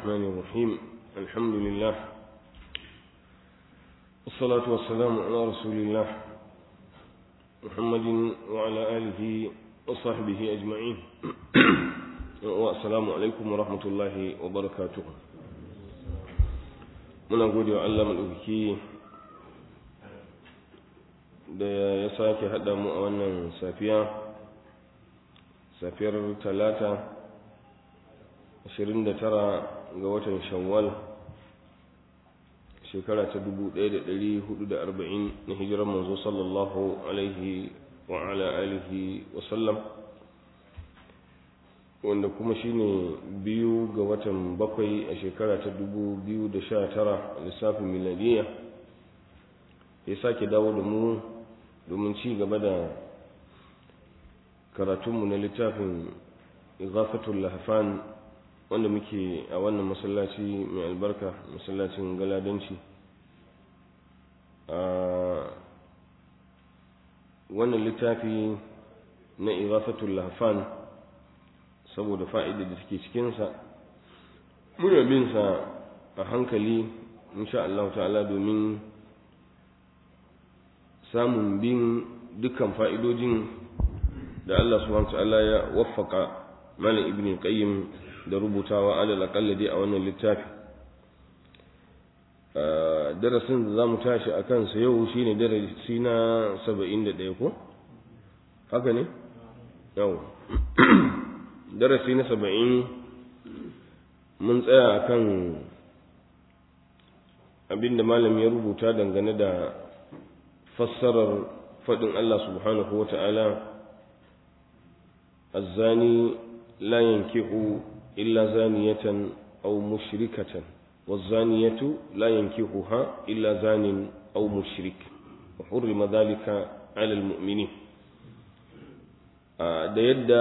الرحمن الرحيم الحمد لله والصلاة والسلام على رسول الله محمد وعلى آله وصحبه أجمعين والسلام عليكم ورحمة الله وبركاته muna gode wa Allah maɗaukaki da ya sake haɗa mu a wannan safiya safiyar talata 29 ga watan shawwal shekara ta 1440 na hijirar manzo sallallahu alaihi wa ala alihi wa sallam wanda kuma shine biyu ga watan bakwai a shekara ta 2019 lissafin miladiya ya sake dawo da mu domin ci gaba da karatunmu na littafin igafatul lahfan wanda muke a wannan masallaci mai albarka masallacin galadanci a wannan littafi na igafatul lahfan saboda fa'ida da take cikinsa muna bin sa a hankali insha Allah ta'ala domin samun bin dukkan fa'idojin da Allah subhanahu ta'ala ya waffaka malam ibn qayyim da rubutawa alal aqalla dai a wannan littafi darasin da zamu tashi a kansa yau shine darasi na 71 ko haka ne yau darasi na 70 mun tsaya akan abinda malam ya rubuta dangane da fassarar faɗin Allah subhanahu wa ta'ala الزاني لا ينكح إلا زانية أو مشركة والزانية لا ينكحها إلا زان أو مشرك وحرم ذلك على المؤمنين da yadda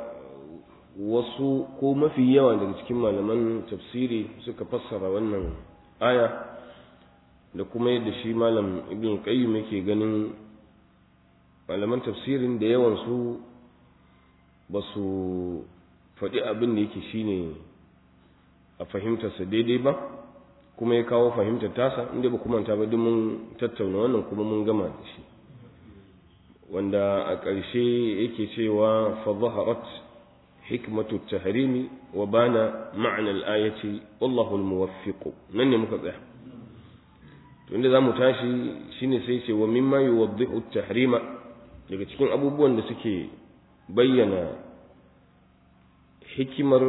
wasu ko mafi yawa daga cikin malaman tafsiri suka fassara wannan aya da kuma yadda shi malam ibn qayyim yake ganin malaman tafsirin da yawan su ba su faɗi abin da yake shine a fahimtarsa daidai ba kuma ya kawo fahimtar tasa inda ba kuma ta ba duk mun tattauna wannan kuma mun gama da shi wanda a ƙarshe yake cewa fa zaharat hikmatu tahrimi wa bana ma'na al-ayati wallahu al-muwaffiq nan ne muka tsaya to inda zamu tashi shine sai ce wa mimma yuwaddihu at-tahrima daga cikin abubuwan da suke bayyana hikimar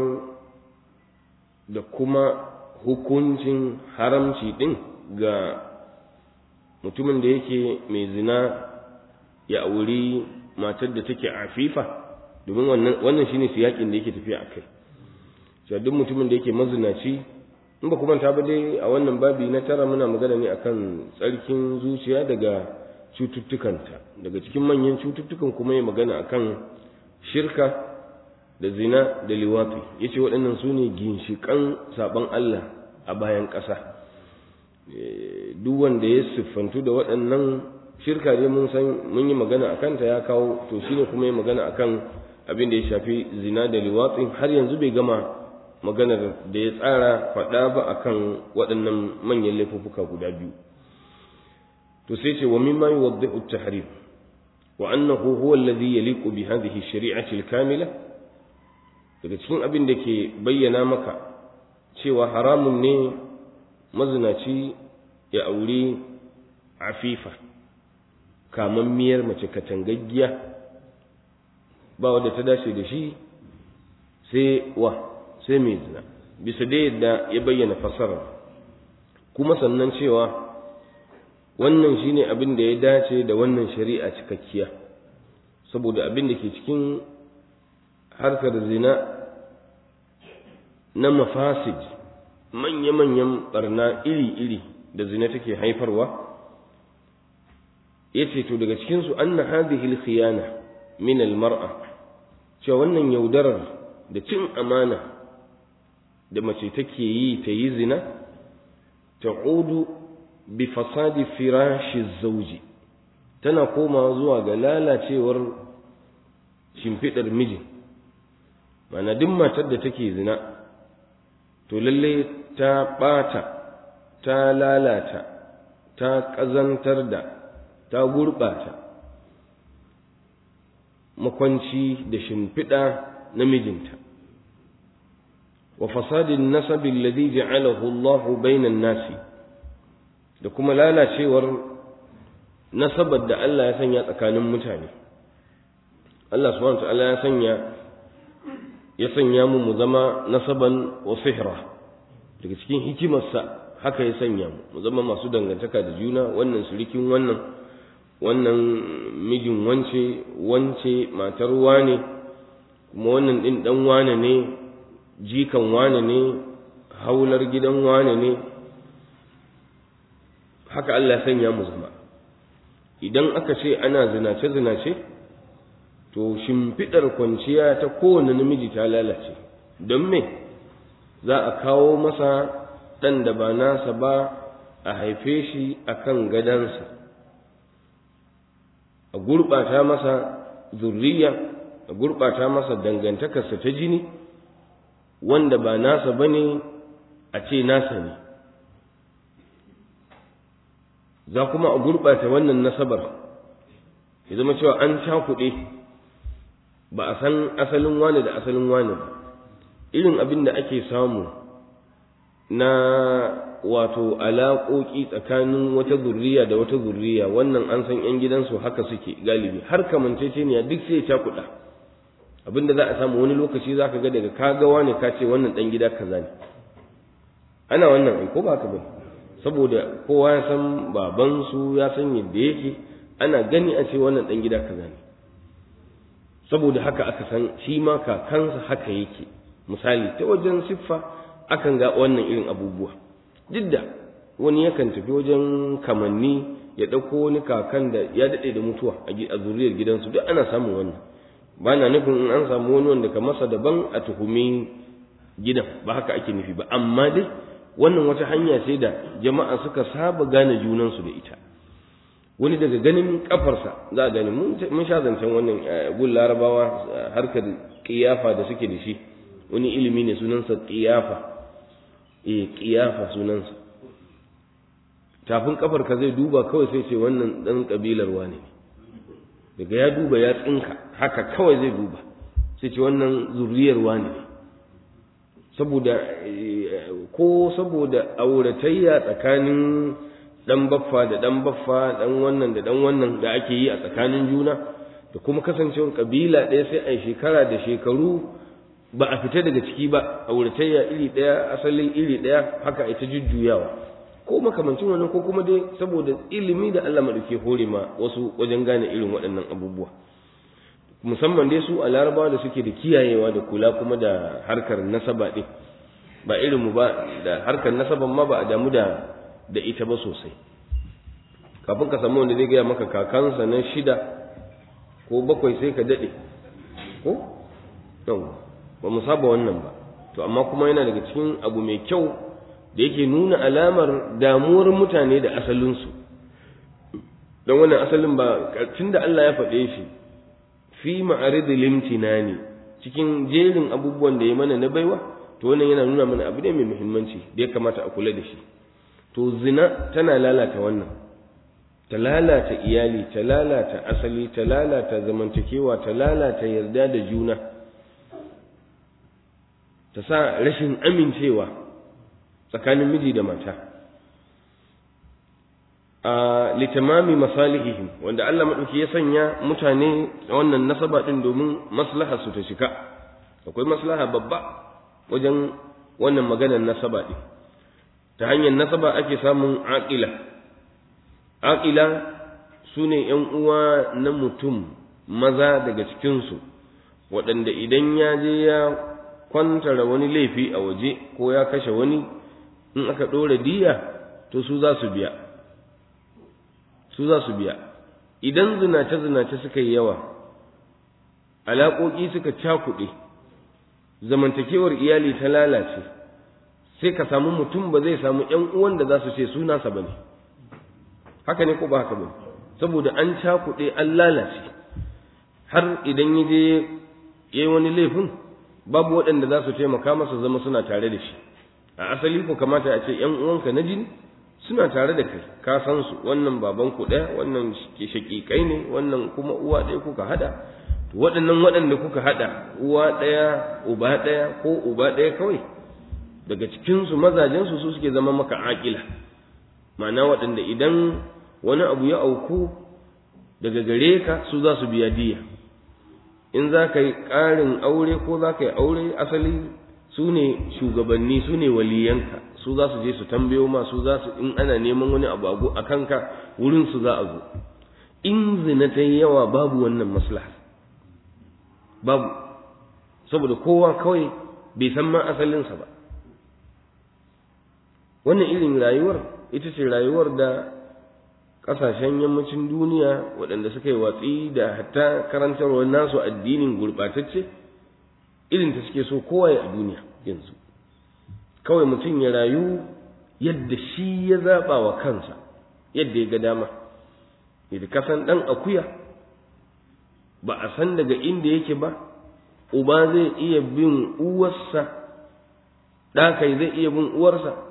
da kuma hukuncin haramci ɗin ga mutumin da yake mai zina ya auri matar da take afifa domin wannan wannan shine siyakin da yake tafiya a kai cewa duk mutumin da yake mazinaci in ba kuma ta ba dai a wannan babi na tara muna magana ne akan tsarkin zuciya daga cututtukanta daga cikin manyan cututtukan kuma ya magana akan shirka da zina da liwafi ya ce waɗannan su ne ginshiƙan saɓon Allah a bayan ƙasa duk wanda ya siffantu da waɗannan shirka ne mun san mun yi magana a kanta ya kawo to shi ne kuma ya magana a kan abin da ya shafi zina da liwatsi har yanzu bai gama maganar da ya tsara faɗa ba a kan waɗannan manyan laifuffuka guda biyu to sai ce wa mimma yuwaddi'u at-tahrim وأنه هو الذي يليق بهذه الشريعة الكاملة daga cikin abin da ke bayyana maka cewa haramun ne mazinaci ya auri afifa kamammiyar mace katangaggiya ba wadda ta dace da shi sai wa sai mai zina bisa da yadda ya bayyana fasara kuma sannan cewa wannan shine abin da ya dace da wannan shari'a cikakkiya saboda abin da ke cikin harkar zina na mafasid manya-manyan barna iri-iri da zina take haifarwa ya ce to daga cikinsu an na hadihil khiyana min almar'a cewa wannan yaudarar da cin amana da mace take yi ta yi zina ta'udu bi fasadi firashi zauji tana komawa zuwa ga lalacewar shimfiɗar miji mana duk matar da take zina to to lalle ta ɓata ta lalata ta ƙazantar da ta gurɓata makwanci da shimfiɗa na mijinta wa fasadin nasabi alladhi ja'alahu Allahu bainan nasi da kuma lalacewar nasabar da Allah ya sanya tsakanin mutane Allah subhanahu wa ta'ala ya sanya ya sanya mu mu zama nasaban wa sihra daga cikin hikimarsa haka ya sanya mu mu zama masu dangantaka da juna wannan surikin wannan wannan mijin wance wance matar wane kuma wannan din dan wane ne jikan wane ne haular gidan wane ne haka Allah ya sanya mu zama idan aka ce ana zinace zinace to shimfiɗar kwanciya ta kowane namiji ta lalace don me za a kawo masa ɗan da ba nasa ba a haife shi a kan gadansa a gurɓata masa zurriya a gurɓata masa dangantakarsa ta jini wanda ba nasa ba ne a ce nasa ne za kuma a gurɓata wannan nasabar ya zama cewa an cakuɗe ba a san asalin wane da asalin wane ba irin abin da ake samu na wato alaƙoƙi tsakanin wata zurriya da wata zurriya wannan an san 'yan gidansu haka suke galibi har kamanceceniya duk sai ya cakuɗa abin da za a samu wani lokaci za ka ga daga kagawa ne ka ce wannan ɗan gida kaza ne ana wannan ai ko ba ka bane saboda kowa ya san babansu ya san yadda yake ana gani a ce wannan ɗan gida kaza ne saboda haka aka san shi ma kakansa haka yake misali ta wajen siffa akan ga wannan irin abubuwa duk da wani yakan tafi wajen kamanni ya ɗauko wani kakan da ya daɗe da mutuwa a zuriyar gidansu duk ana samun wannan ba na nufin in an samu wani wanda ka masa daban a tuhumi gidan ba haka ake nufi ba amma dai wannan wata hanya ce da jama'a suka saba gane junansu da ita wani daga ganin kafarsa za a gani mun sha zancen wannan gun larabawa harkar kiyafa da suke da shi wani ilimi ne sunansa kiyafa eh kiyafa sunansa tafin kafar ka zai duba kawai sai ce wannan dan kabilar wane ne daga ya duba ya tsinka haka kawai zai duba sai ce wannan zuriyar wane ne saboda ko saboda auratayya tsakanin dan baffa da dan baffa dan wannan da dan wannan da ake yi a tsakanin juna da kuma kasancewar kabila ɗaya sai a shekara da shekaru ba a fita daga ciki ba auratayya iri ɗaya asalin iri ɗaya haka ita jujjuyawa ko makamancin wannan ko kuma dai saboda ilimi da Allah madauke hore ma wasu wajen gane irin waɗannan abubuwa musamman dai su a larabawa da suke da kiyayewa da kula kuma da harkar nasaba ɗin ba irin mu ba da harkar nasaban ma ba a damu da da ita ba sosai kafin ka samu wanda zai gaya maka kakansa na shida ko bakwai sai ka daɗe ko yau ba mu saba wannan ba to amma kuma yana daga cikin abu mai kyau da yake nuna alamar damuwar mutane da asalinsu don wannan asalin ba tun da Allah ya faɗe shi fi ma'aridil limtinani cikin jerin abubuwan da ya mana na baiwa to wannan yana nuna mana abu ne mai muhimmanci da ya kamata a kula da shi to zina tana lalata wannan ta lalata iyali ta lalata asali ta lalata zamantakewa ta lalata yarda da juna ta sa rashin amincewa tsakanin miji da mata a litamami masalihihim wanda Allah maɗauki ya sanya mutane da wannan nasaba ɗin domin maslaha su ta shika akwai maslaha babba wajen wannan maganar nasaba ɗin ta hanyar nasaba ake samun aƙila aƙila su ne ‘yan uwa na mutum maza daga cikinsu waɗanda idan ya je ya kwantara wani laifi a waje ko ya kashe wani in aka ɗora diya to su za su biya su za su biya idan zinace-zinace suka yi yawa alaƙoƙi suka cakuɗe zamantakewar iyali ta lalace sai ka samu mutum ba zai samu ‘yan uwan da za su ce sunasa ba ne haka ne ko ba haka ba saboda an cakuɗe an lalace har idan ya je ya yi wani laifin babu waɗanda za su taimaka masa zama suna tare da shi a asali ko kamata a ce ‘yan uwanka na jini suna tare da kai ka san su wannan baban ku ɗaya wannan shaƙiƙai ne wannan kuma uwa ɗaya kuka haɗa to waɗannan waɗanda kuka haɗa uwa ɗaya uba ɗaya ko uba ɗaya kawai daga cikinsu mazajensu su suke zama maka aƙila ma'ana waɗanda idan wani abu ya auku daga gare ka su za su biya diya in za ka yi ƙarin aure ko za ka yi aure asali su ne shugabanni su ne waliyanka su za su je su tambayo ma su za su in ana neman wani abu a kanka wurin su za a zo in zina ta yawa babu wannan maslaha babu saboda kowa kawai bai san ma asalinsa ba wannan irin rayuwar ita ce rayuwar da ƙasashen yammacin duniya waɗanda suka yi watsi da hatta karantarwar nasu addinin gurɓatacce irin ta suke so kowa ya a duniya yanzu kawai mutum ya rayu yadda shi ya zaɓa wa kansa yadda ya ga dama yadda kasan ɗan akuya ba a san daga inda yake ba uba zai iya bin uwarsa ɗakai zai iya bin uwarsa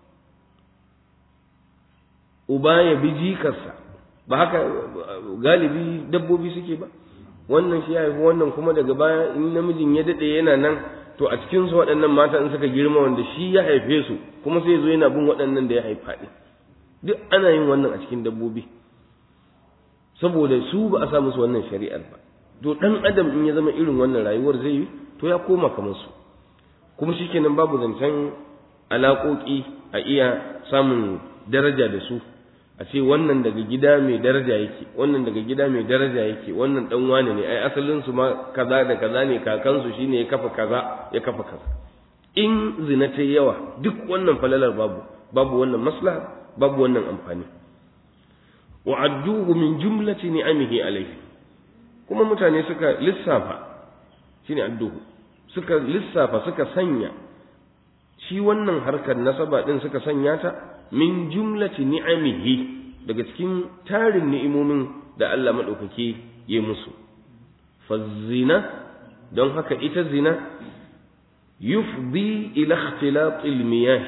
uba ya bi jikarsa ba haka galibi dabbobi suke ba wannan shi ya haifi wannan kuma daga baya in namijin ya daɗe yana nan to a cikin su waɗannan mata in suka girma wanda shi ya haife su kuma sai zo yana bin waɗannan da ya haifa ɗin duk ana yin wannan a cikin dabbobi saboda su ba a sa musu wannan shari'ar ba to ɗan adam in ya zama irin wannan rayuwar zai yi to ya koma kamar su kuma shikenan babu zancen alaƙoƙi a iya samun daraja da su a ce wannan daga gida mai daraja yake wannan daga gida mai daraja yake wannan dan wane ne ai asalin su ma kaza da kaza ne kakansu shine ya kafa kaza ya kafa kaza in zina ta yawa duk wannan falalar babu babu wannan maslaha babu wannan amfani wa adduhu min jumlati ni'amihi alayhi kuma mutane suka lissafa shine adduhu suka lissafa suka sanya shi wannan harkar nasaba din suka sanya ta min jumlati ni'amihi daga cikin tarin ni'imomin da Allah madaukake ya musu fazina don haka ita zina yufdi ila ikhtilat almiyah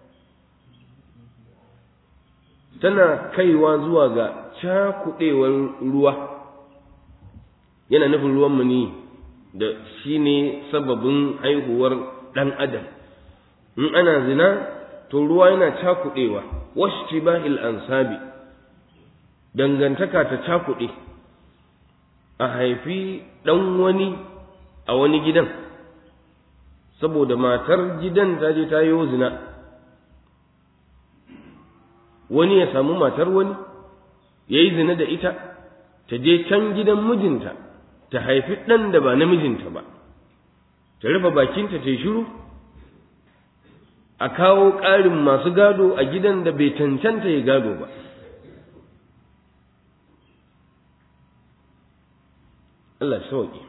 tana kaiwa zuwa ga cakudewar ruwa yana nufin ruwan mani da shine sababin haihuwar dan adam in ana zina to ruwa yana cakuɗewa washtibahil ansabi dangantaka ta cakuɗe a haifi ɗan wani a wani gidan saboda matar gidan ta je ta yi zina wani ya samu matar wani ya yi zina da ita ta je can gidan mijinta ta haifi ɗan da ba namijinta ba ta rufe bakinta ta yi shiru a kawo ƙarin masu gado a gidan da bai cancanta ya gado ba Allah sauƙi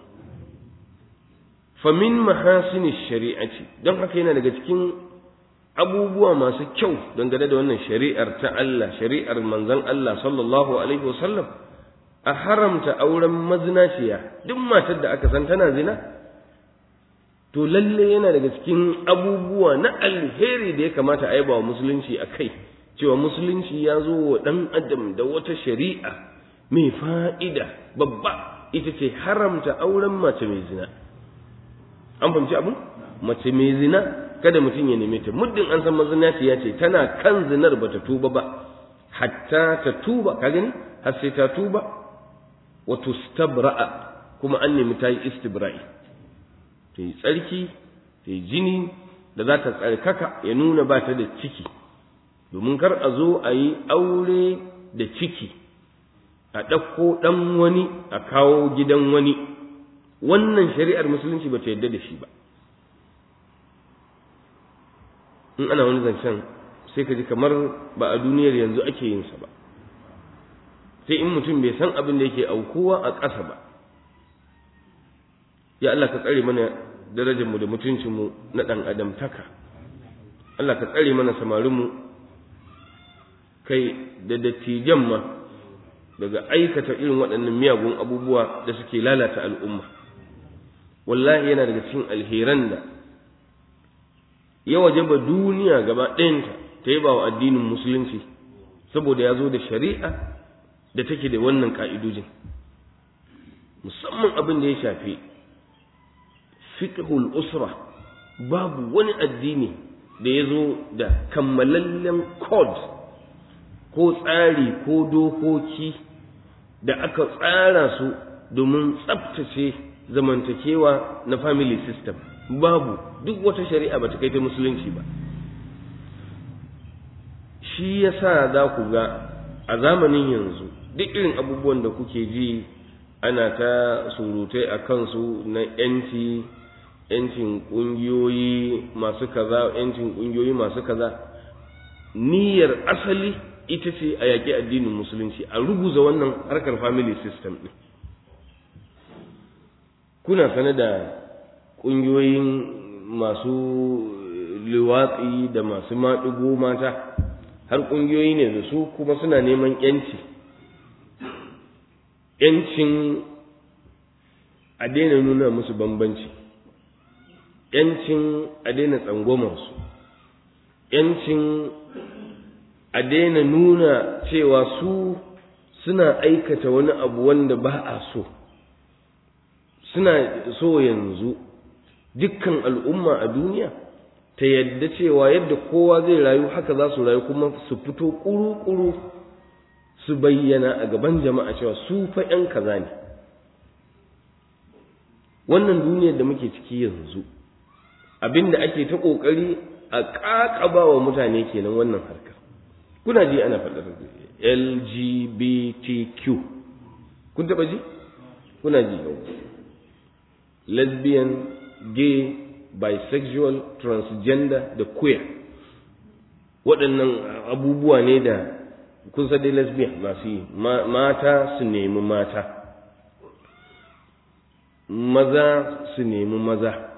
famin mahasini shari'ati don haka yana daga cikin abubuwa masu kyau dangane da wannan shari'ar ta Allah shari'ar manzon Allah sallallahu alaihi wasallam a haramta auren mazinaciya duk matar da aka san tana zina to lalle yana daga cikin abubuwa na alheri da ya kamata a yaba wa musulunci a kai cewa musulunci ya zo wa ɗan adam da wata shari'a mai fa'ida babba ita ce haramta auren mace mai zina an fahimci abu mace mai zina kada mutum ya neme ta muddin an san mazinaciya ce tana kan zinar ba ta tuba ba hatta ta tuba ka gani har sai ta tuba wa tustabra'a kuma an nemi ta yi istibra'i ta yi tsarki ta yi jini da za ta tsarkaka ya nuna ba ta da ciki domin kar a zo a yi aure da ciki a ɗauko ɗan wani a kawo gidan wani wannan shari'ar musulunci ba ta yadda da shi ba in ana wani zancen sai ka ji kamar ba a duniyar yanzu ake yin sa ba sai in mutum bai san abin da yake aukuwa a ƙasa ba ya Allah ka tsare mana darajarmu da mutuncinmu na ɗan adam taka Allah ka tsare mana samarinmu kai da dattijan ma daga aikata irin waɗannan miyagun abubuwa da suke lalata al'umma wallahi yana daga cikin alheran da ya wajaba duniya gaba ɗayanta ta yi ba wa addinin musulunci saboda ya zo da shari'a da take da wannan ƙa'idojin musamman abin da ya shafi fiqhul usra babu wani addini da ya zo da kammalallen code ko tsari ko dokoki da aka tsara su domin tsabtace zamantakewa na family system babu duk wata shari'a ba ta kai ta musulunci ba shi yasa za ku ga a zamanin yanzu duk irin abubuwan da kuke ji ana ta surutai a kansu na yanci yancin ƙungiyoyi masu kaza yancin ƙungiyoyi masu kaza niyyar asali ita ce a yaƙi addinin musulunci a ruguza wannan harkar family system ɗin kuna sane da ƙungiyoyin masu liwatsi da masu maɗigo mata har ƙungiyoyi ne da su kuma suna neman ‘yanci ‘yancin a daina nuna musu bambanci ‘yancin a daina tsangwamarsu ‘yancin a daina nuna cewa su suna aikata wani abu wanda ba a so suna so yanzu dukkan al'umma a duniya ta yadda cewa yadda kowa zai rayu haka za su rayu kuma su fito ƙuru-ƙuru su bayyana a gaban jama'a cewa su fa ‘yan kaza ne wannan duniyar da muke ciki yanzu abinda ake ta ƙoƙari a ƙaƙaba wa mutane kenan wannan harkar kuna ji ana faɗar LGBTQ kun taɓa ji kuna ji yau lesbian gay bisexual transgender da queer waɗannan abubuwa ne da kun san dai lesbian masu yi mata su nemi mata maza su nemi maza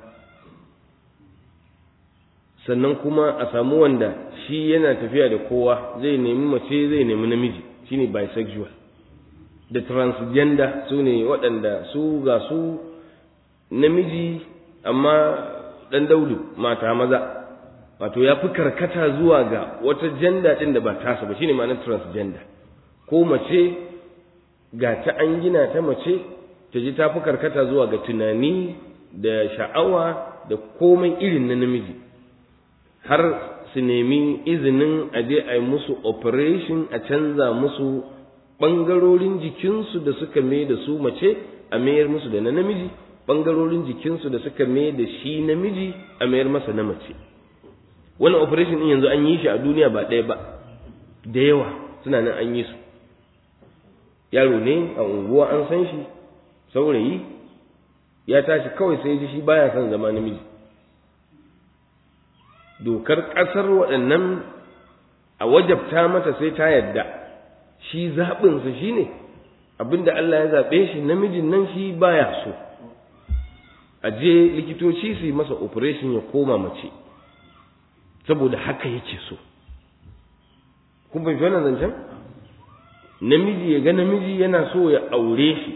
sannan kuma a samu wanda shi yana tafiya da kowa zai nemi mace zai nemi namiji shine bisexual da transgender su ne waɗanda su ga su namiji amma ɗan daudu mata maza wato ya fi karkata zuwa ga wata janda ɗin da ba tasa ba shine ma'anar transgender ko mace ga ta an gina ta mace ta ji ta fi karkata zuwa ga tunani da sha'awa da komai irin na namiji har su nemi izinin a je a yi musu operation a canza musu ɓangarorin jikinsu da suka mai da su mace a mayar musu da na namiji ɓangarorin jikinsu da suka mai da shi namiji a mayar masa na mace wannan operation ɗin yanzu an yi shi a duniya ba ɗaya ba da yawa suna nan an yi su yaro ne a unguwa an san shi saurayi ya tashi kawai sai ji shi baya son zama namiji dokar ƙasar waɗannan a wajabta mata sai ta yadda shi zaɓinsa shi ne abinda Allah ya zaɓe shi namijin nan shi baya so a je likitoci su yi masa operation ya koma mace saboda haka yake so kun bai wannan zancen namiji ya ga namiji yana so ya aure shi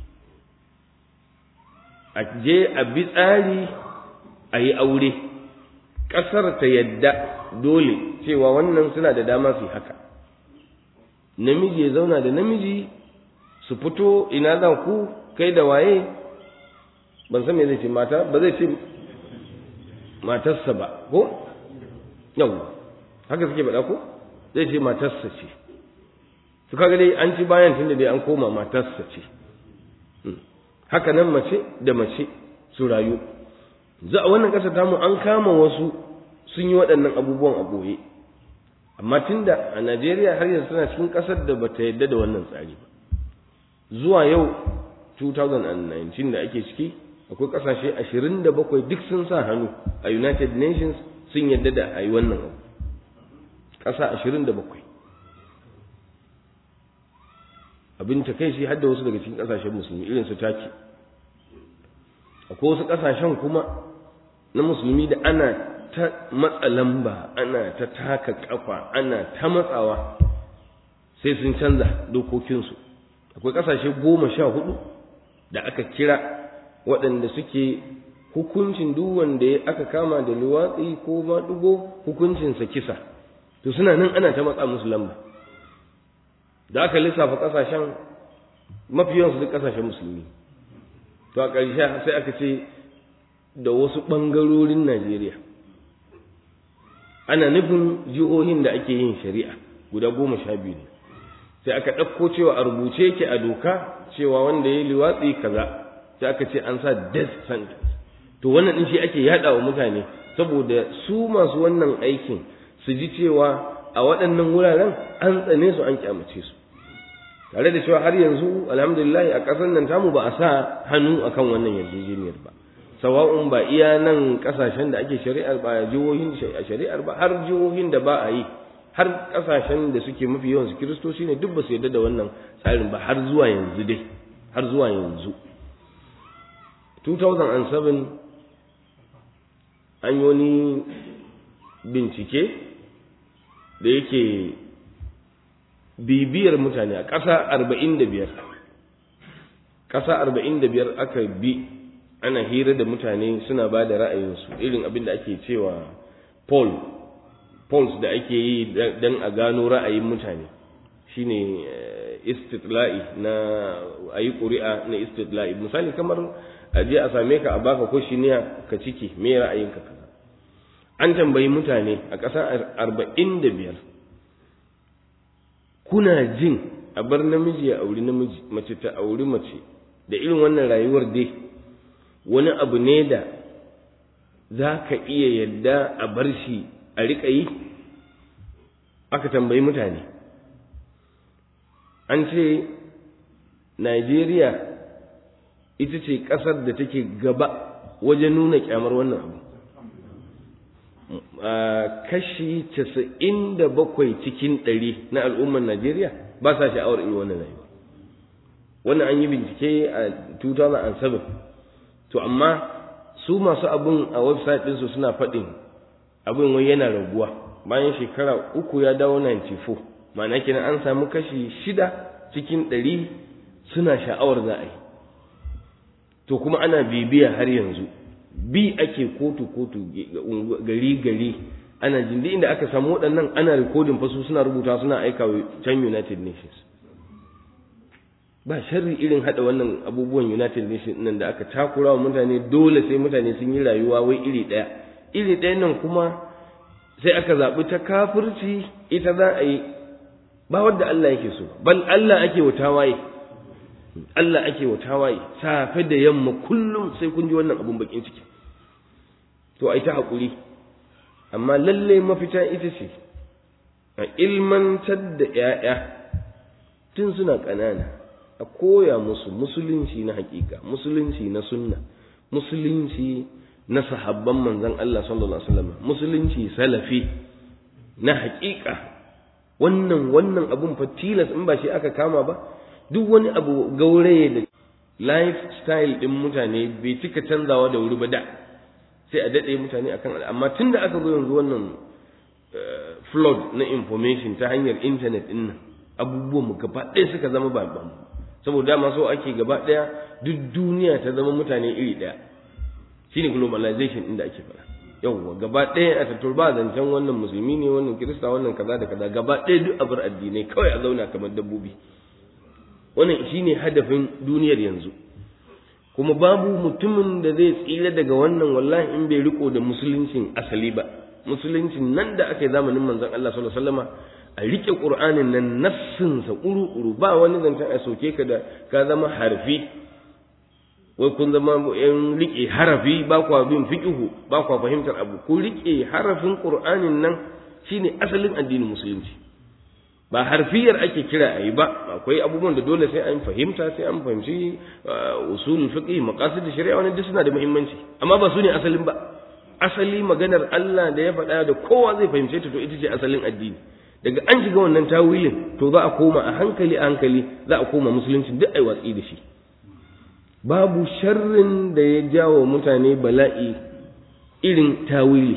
a je a bi tsari a yi aure ƙasar ta yadda dole cewa wannan suna da dama su haka namiji ya zauna da namiji su fito ina za ku kai da waye ban san me zai ce mata ba zai ce matarsa ba ko yau haka suke faɗa ko zai ce matarsa ce su kaga dai an ci bayan tunda dai an koma matarsa ce haka nan mace da mace su rayu za a wannan ƙasa tamu an kama wasu sun yi waɗannan abubuwan a ɓoye amma tunda a najeriya har yanzu tana cikin ƙasar da bata yadda da wannan tsari ba zuwa yau 2019 da ake ciki akwai ƙasashe 27 duk sun sa hannu a united nations sun yadda da a yi wannan abu ƙasa 27 abin ta kai shi hadda wasu daga cikin ƙasashen musulmi irin su taki akwai wasu ƙasashen kuma na musulmi da ana ta matsa lamba ana ta taka ƙafa ana ta matsawa sai sun canza dokokinsu akwai ƙasashe goma sha hudu da aka kira waɗanda suke hukuncin duk wanda aka kama da luwatsi ko maɗugo hukuncinsa kisa to suna nan ana ta matsa musu lamba da aka lissafa ƙasashen mafi yawansu duk ƙasashen musulmi to a ƙarshe sai aka ce da wasu ɓangarorin najeriya ana nufin jihohin da ake yin shari'a guda goma sha biyu ne sai aka ɗauko cewa a rubuce yake a doka cewa wanda ya yi liwatsi kaza sai aka ce an sa death sentence to wannan ɗin shi ake yaɗa wa mutane saboda su masu wannan aikin su ji cewa a waɗannan wuraren an tsane su an kyamace su tare da cewa har yanzu alhamdulillah a ƙasar nan tamu ba a sa hannu akan wannan yarjejeniyar ba sawa'un ba iya nan ƙasashen da ake shari'ar ba jihohin shari'ar ba har jihohin da ba a yi har ƙasashen da suke mafi yawan su kiristoci ne duk ba su yarda da wannan tsarin ba har zuwa yanzu dai har zuwa yanzu 2007 an yi wani bincike da yake bibiyar mutane a ƙasa arba'in da biyar ƙasa arba'in da biyar aka bi ana hira da mutane suna ba da ra'ayinsu irin abin da ake cewa poll polls da ake yi don a gano ra'ayin mutane shine istitla'i na a yi ƙuri'a na istitla'i misali kamar a je a same ka a baka kwashiniya ka ciki me ra'ayinka kaza an tambayi mutane a ƙasa arba'in da biyar kuna jin a bar namiji ya auri namiji mace ta auri mace da irin wannan rayuwar dai wani abu ne da za ka iya yadda a bar shi a riƙa yi aka tambayi mutane an ce najeriya ita ce ƙasar da take gaba wajen nuna kyamar wannan abu kashi casa'in da bakwai cikin ɗari na al'ummar Najeriya ba sa sha'awar irin wannan rayuwa. Wannan an yi bincike a 2007. To, amma su masu abin a website ɗinsu suna faɗin abin wai yana raguwa bayan shekara uku ya dawo 94. Ma'ana kenan an samu kashi shida cikin ɗari suna sha'awar za a yi. To, kuma ana bibiya har yanzu. bi ake kotu kotu gari gari ana jin inda aka samu waɗannan ana rikodin fasu suna rubuta suna aika can United Nations ba sharri irin hada wannan abubuwan United Nations nan da aka takura wa mutane dole sai mutane sun yi rayuwa wai iri ɗaya iri ɗaya nan kuma sai aka zaɓi ta kafirci ita za a yi ba wadda Allah yake so bal Allah ake wa tawaye Allah ake wa tawaye safe da yamma kullum sai kun ji wannan abun bakin ciki to ai ta hakuri amma lalle mafita ita ce a ilmantar da ƴaƴa tun suna ƙanana a koya musu musulunci na hakika musulunci na sunna musulunci na sahabban manzon Allah sallallahu alaihi wasallam musulunci salafi na hakika wannan wannan abun fa tilas in ba shi aka kama ba duk wani abu gauraye da lifestyle ɗin mutane bai cika canzawa da wuri ba da sai a daɗe mutane akan amma tun da aka zo yanzu wannan flood na information ta hanyar intanet ɗin nan abubuwan mu gaba ɗaya suka zama ba ba saboda dama so ake gaba ɗaya duk duniya ta zama mutane iri ɗaya shine globalization ɗin da ake faɗa yawwa gaba ɗaya a tattur ba zancen wannan musulmi ne wannan kirista wannan kaza da kaza gaba ɗaya duk abar addinai kawai a zauna kamar dabbobi wannan shine hadafin duniyar yanzu kuma babu mutumin da zai tsira daga wannan wallahi in bai riko da musuluncin asali ba musuluncin nan da aka yi zamanin manzon Allah sallallahu alaihi wasallama a rike qur'anin nan nassin sa uru ba wani zancen a soke ka da ka zama harfi wai kun zama yan rike harafi ba kwa bin fiqhu ba kwa fahimtar abu ku rike harafin qur'anin nan shine asalin addinin musulunci ba harfiyar ake kira a yi ba akwai abubuwan da dole sai an fahimta sai an fahimci usul fiqh maqasid shari'a wani duk suna da muhimmanci amma ba su ne asalin ba asali maganar Allah da ya faɗa da kowa zai fahimce ta to ita ce asalin addini daga an shiga wannan tawilin to za a koma a hankali a hankali za a koma musulunci duk ai watsi da shi babu sharrin da ya jawo mutane bala'i irin tawili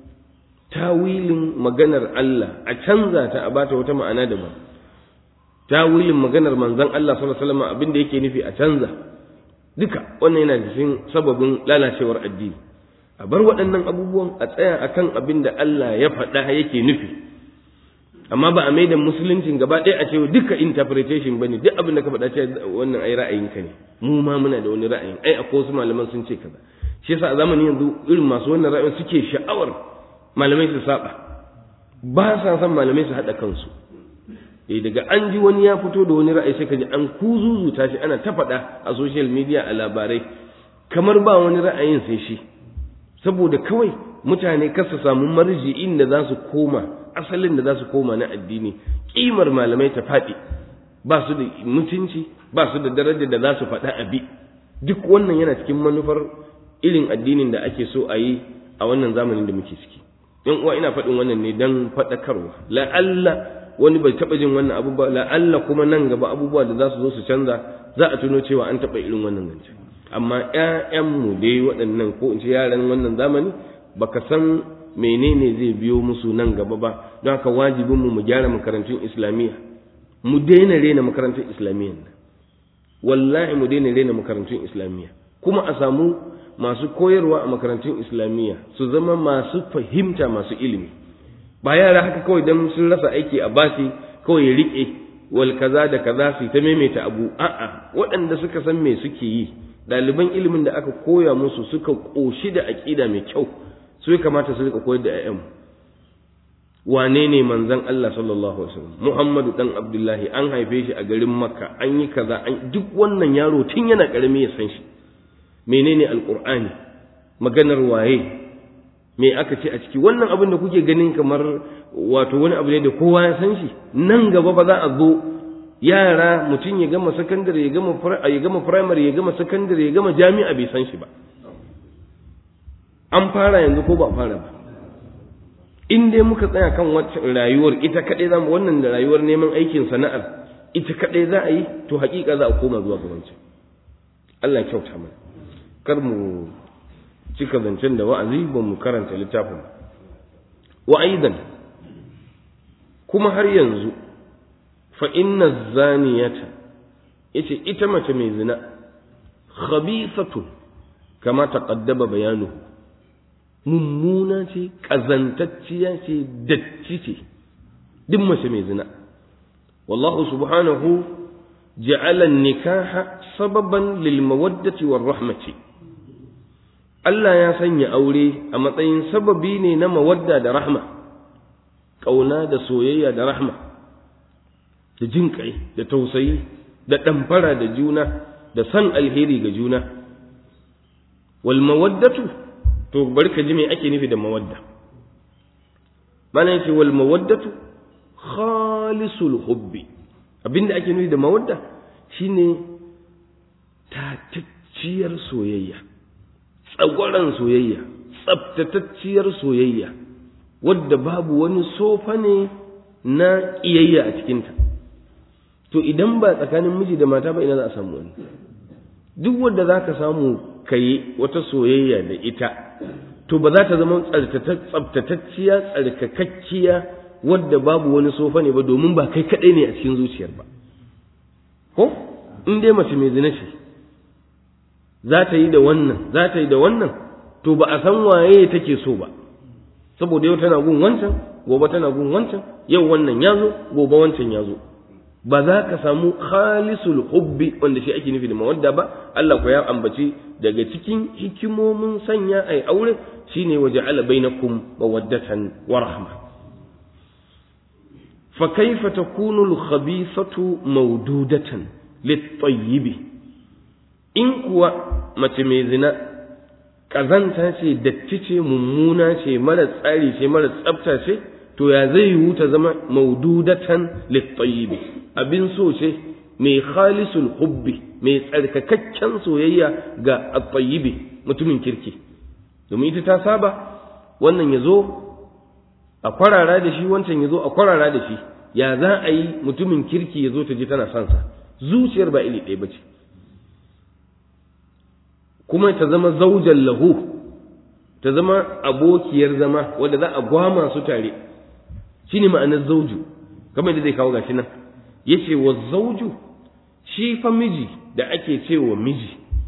tawilin maganar Allah a canza ta a bata wata ma'ana daban tawilin maganar manzon Allah sallallahu alaihi wasallam abin da yake nufi a canza duka wannan yana cikin sababin lalacewar addini a bar waɗannan abubuwan a tsaya akan abin da Allah ya faɗa yake nufi amma ba a mai da musuluncin gaba ɗaya a ce duka interpretation bane duk abin da ka faɗa ce wannan ai ra'ayinka ne mu ma muna da wani ra'ayin ai akwai wasu malaman sun ce kaza shi yasa a zamanin yanzu irin masu wannan ra'ayin suke sha'awar malamai su saba ba sa son malamai su haɗa kansu eh daga an ji wani ya fito da wani ra'ayi sai ka ji an kuzuzuta shi ana ta faɗa a social media a labarai kamar ba wani ra'ayin sai shi saboda kawai mutane kar su samu marji'in da za su koma asalin da za su koma na addini kimar malamai ta faɗi ba su da mutunci ba su da darajar da za su faɗa abi duk wannan yana cikin manufar irin addinin da ake so a yi a wannan zamanin da muke ciki yan uwa ina faɗin wannan ne dan faɗakarwa la'alla wani bai taɓa jin wannan abubuwa la'alla kuma nan gaba abubuwa da za su zo su canza za a tuno cewa an taɓa irin wannan zance amma ƴaƴanmu dai waɗannan ko in ce yaran wannan zamani baka san menene zai biyo musu nan gaba ba don haka wajibin mu mu gyara makarantun islamiyya mu daina rena makarantun islamiyya nan wallahi mu daina rena makarantun islamiyya kuma a samu masu koyarwa a makarantun islamiyya su zama masu fahimta masu ilimi ba yara haka kawai dan sun rasa aiki a basi kawai ya rike wal kaza da kaza su ta maimaita abu a'a waɗanda suka san me suke yi ɗaliban ilimin da aka koya musu suka ƙoshi da aƙida mai kyau su ya kamata su rika koyar da 'ya'yan wane ne manzon Allah sallallahu alaihi wasallam Muhammadu dan Abdullahi an haife shi a garin Makka an yi kaza an duk wannan yaro tun yana karami ya san shi menene alqur'ani maganar waye me aka ce a ciki wannan abin da kuke ganin kamar wato wani abu ne da kowa ya san shi nan gaba ba za a zo yara mutum ya gama sakandare ya gama ya gama primary ya gama sakandare ya gama jami'a bai san shi ba an fara yanzu ko ba fara ba in dai muka tsaya kan wacce rayuwar ita kaɗai za mu wannan da rayuwar neman aikin sana'ar ita kaɗai za a yi to haƙiƙa za a koma zuwa ga wancan Allah ya kyauta mana kar mu cika zancen da wa'azi ba mu karanta littafin wa aidan kuma har yanzu fa inna zaniyata yace ita mace mai zina khabithatun kama taqaddaba bayanuhu mummuna ce ƙazantacciya ce datti ce duk mace mai zina wallahu subhanahu ja'ala nikaha sababan lil mawaddati war rahmati Allah ya sanya aure a matsayin sababi ne na mawadda da rahma ƙauna da soyayya da rahma da jin kai da tausayi da ɗamfara da juna da san alheri ga juna wal mawaddatu to bari ka ji me ake nufi da mawadda mana yake wal mawaddatu khalisul hubbi abinda ake nufi da mawadda shine tatacciyar soyayya tsagwaran soyayya tsaftatacciyar soyayya wadda babu wani sofa ne na ƙiyayya a cikinta to idan ba tsakanin miji da mata ba ina za a samu wani duk wanda za ka samu ka yi wata soyayya da ita to ba za ta zama tsabtatacciya tsarkakakkiya wadda babu wani sofa ne ba domin ba kai kaɗai ne a cikin zuciyar ba ko in dai mace mai zina ce za ta yi da wannan za ta yi da wannan to ba a san waye take so ba saboda yau tana gun wancan gobe tana gun wancan yau wannan ya zo gobe wancan ya zo ba za ka samu khalisul hubbi wanda shi ake nufi da mawadda ba Allah ko ya ambaci daga cikin hikimomin sanya ai aure shine waje ala bainakum mawaddatan wa rahma fa kaifa takunu al khabithatu mawdudatan lit tayyibi in kuwa mace mai zina kazanta ce datti ce mummuna ce mara tsari ce mara tsafta ce to ya zai yiwu ta zama maududatan littayibi abin so ce mai khalisul hubbi mai tsarkakakken soyayya ga attayibi mutumin kirki domin ita ta saba wannan ya zo a kwarara da shi wancan ya zo a kwarara da shi ya za a yi mutumin kirki ya zo ta ji tana son sa zuciyar ba iri ɗaya ba ce kuma ta zama zaujan lahu ta zama abokiyar zama wadda za a gwama su tare shi ne ma'anar zauju kamar da zai kawo gashi nan ya ce wa zauju shi fa miji da ake ce wa miji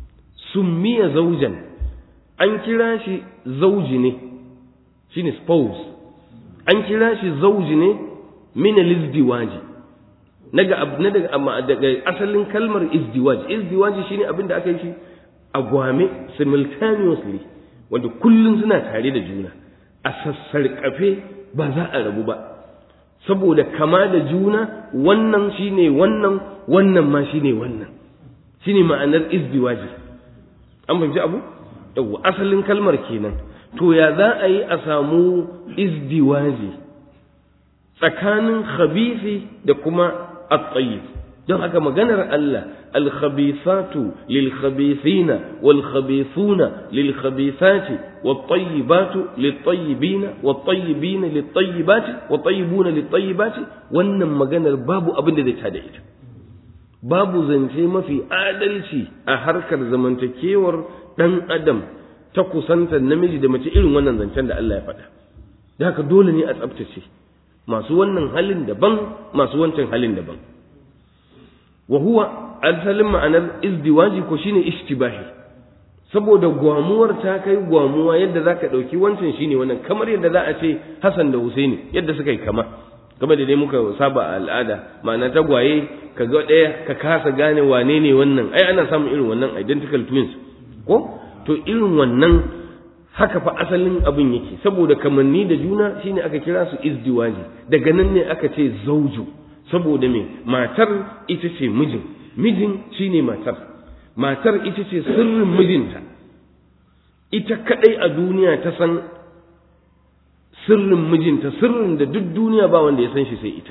summiya zaujan an kira shi zauji ne shine spouse an kira shi zauji ne min al-izdiwaji naga na daga amma daga asalin kalmar izdiwaj izdiwaji shine abin da aka yi shi a gwame simultaneously wanda kullun suna tare da juna a sassarƙafe ba za a rabu ba saboda kama da juna wannan shine wannan wannan ma shine wannan shine ma'anar izdiwaji an fahimci abu yawwa asalin kalmar kenan to ya za a yi a samu izdiwaji tsakanin khabisi da kuma at-tayyib don haka maganar Allah al-khabithatu lil-khabithina wal-khabithuna lil-khabithati wat-tayyibatu lit-tayyibina wat-tayyibina lit-tayyibati wat-tayyibuna lit-tayyibati wannan maganar babu abin da zai tada ita babu zance mafi adalci a harkar zamantakewar dan adam ta kusantar namiji da mace irin wannan zancen da Allah ya faɗa da haka dole ne a tsabtace masu wannan halin daban masu wancan halin daban wa huwa asalin ma'anar izdiwaji ko shine ishtibahi saboda gwamuwar ta kai gwamuwa yadda zaka dauki wancan shine wannan kamar yadda za a ce Hassan da Husaini yadda suka yi kama kamar da dai muka saba a al'ada ma'ana tagwaye ka ga ɗaya ka kasa gane wane ne wannan ai ana samun irin wannan identical twins ko to irin wannan haka fa asalin abin yake saboda kamanni da juna shine aka kira su izdiwaji daga nan ne aka ce zauju saboda me matar ita ce mijin mijin shine matar matar ita ce sirrin mijinta ita kadai a duniya ta san sirrin mijinta sirrin da duk duniya ba wanda ya san shi sai ita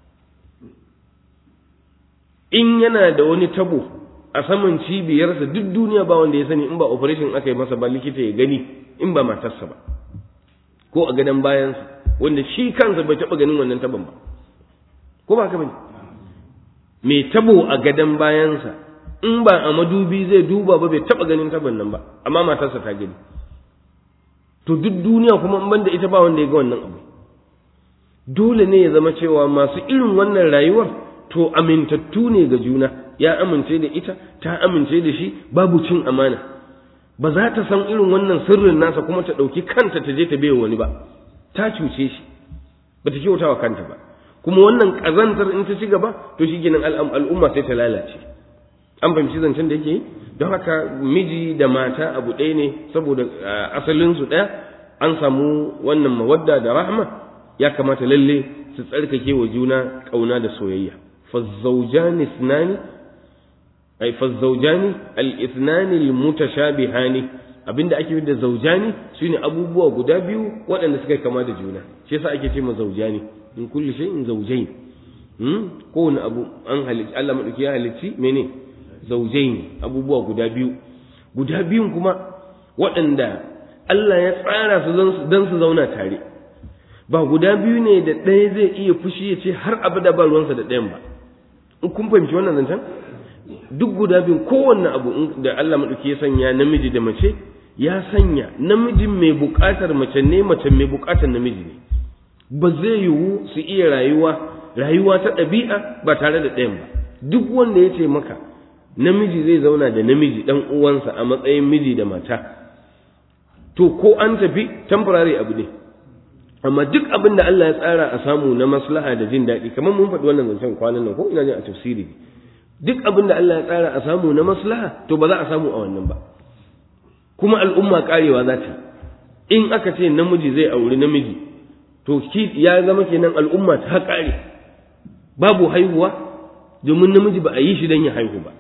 in yana da wani tabo a saman cibiyarsa duk duniya ba wanda ya sani in ba operation aka yi masa ba likita ya gani in ba matarsa ba ko a gadon bayansa wanda shi kansa bai taɓa ganin wannan taban ba ko ba ka bane mai tabo a gadon bayansa in ba a madubi zai duba ba bai taɓa ganin taban nan ba amma matarsa ta gani to duk duniya kuma in banda ita ba wanda ya ga wannan abu dole ne ya zama cewa masu irin wannan rayuwar to amintattu ne ga juna ya amince da ita ta amince da shi babu cin amana ba za ta san irin wannan sirrin nasa kuma ta ɗauki kanta ta je ta bai wani ba ta cuce shi ba ta kyauta wa kanta ba kuma wannan ƙazantar in ta ci gaba to shi ginin al'umma sai ta lalace an fahimci zancen da yake yi don haka miji da mata abu ɗaya ne saboda asalinsu ɗaya an samu wannan mawadda da rahma ya kamata lalle su tsarkake wa juna ƙauna da soyayya فالزوجان اثنان أي فالزوجان الاثنان المتشابهان abinda ake yi da zaujani shine abubuwa guda biyu waɗanda suka kama da juna shi yasa ake ce ma zaujani in kulli shay'in zawjayn hmm kowane abu an halicci Allah madauki ya halicci mene zawjayn abubuwa guda biyu guda biyun kuma waɗanda Allah ya tsara su dan su zauna tare ba guda biyu ne da ɗaya zai iya fushi ya ce har abada ba ruwansa da ɗayan ba in kun fahimci wannan zancen duk guda biyun kowanne abu da Allah maɗauki ya sanya namiji da mace ya sanya namijin mai buƙatar mace ne mace mai buƙatar namiji ne ba zai yiwu su iya rayuwa rayuwa ta ɗabi'a ba tare da ɗayan ba duk wanda ya ce maka namiji zai zauna da namiji ɗan uwansa a matsayin miji da mata to ko an tafi temporary abu ne amma duk abin da Allah ya tsara a samu na maslaha da jin daɗi kamar mun faɗi wannan zancen kwanan nan ko ina jin a tafsiri duk abin da Allah ya tsara a samu na maslaha to ba za a samu a wannan ba kuma al'umma karewa za ta in aka ce namiji zai auri namiji to ki ya zama kenan al'umma ta kare babu haihuwa domin namiji ba a yi shi don ya haihu ba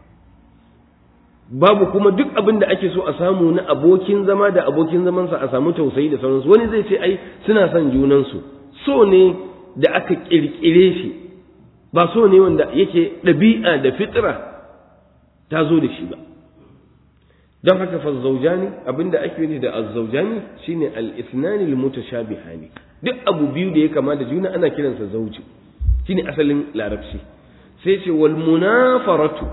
babu kuma duk abin da ake so a samu na abokin zama da abokin zamansa a samu tausayi da sauransu wani zai ce ai suna son junansu so ne da aka kirkire shi ba so ne wanda yake ɗabi'a da fitra ta zo da shi ba don haka fa zaujani abinda ake yi da azzaujani shine al-ithnani al-mutashabihani duk abu biyu da ya kama da juna ana kiransa zauji shine asalin larabci sai ce wal munafaratu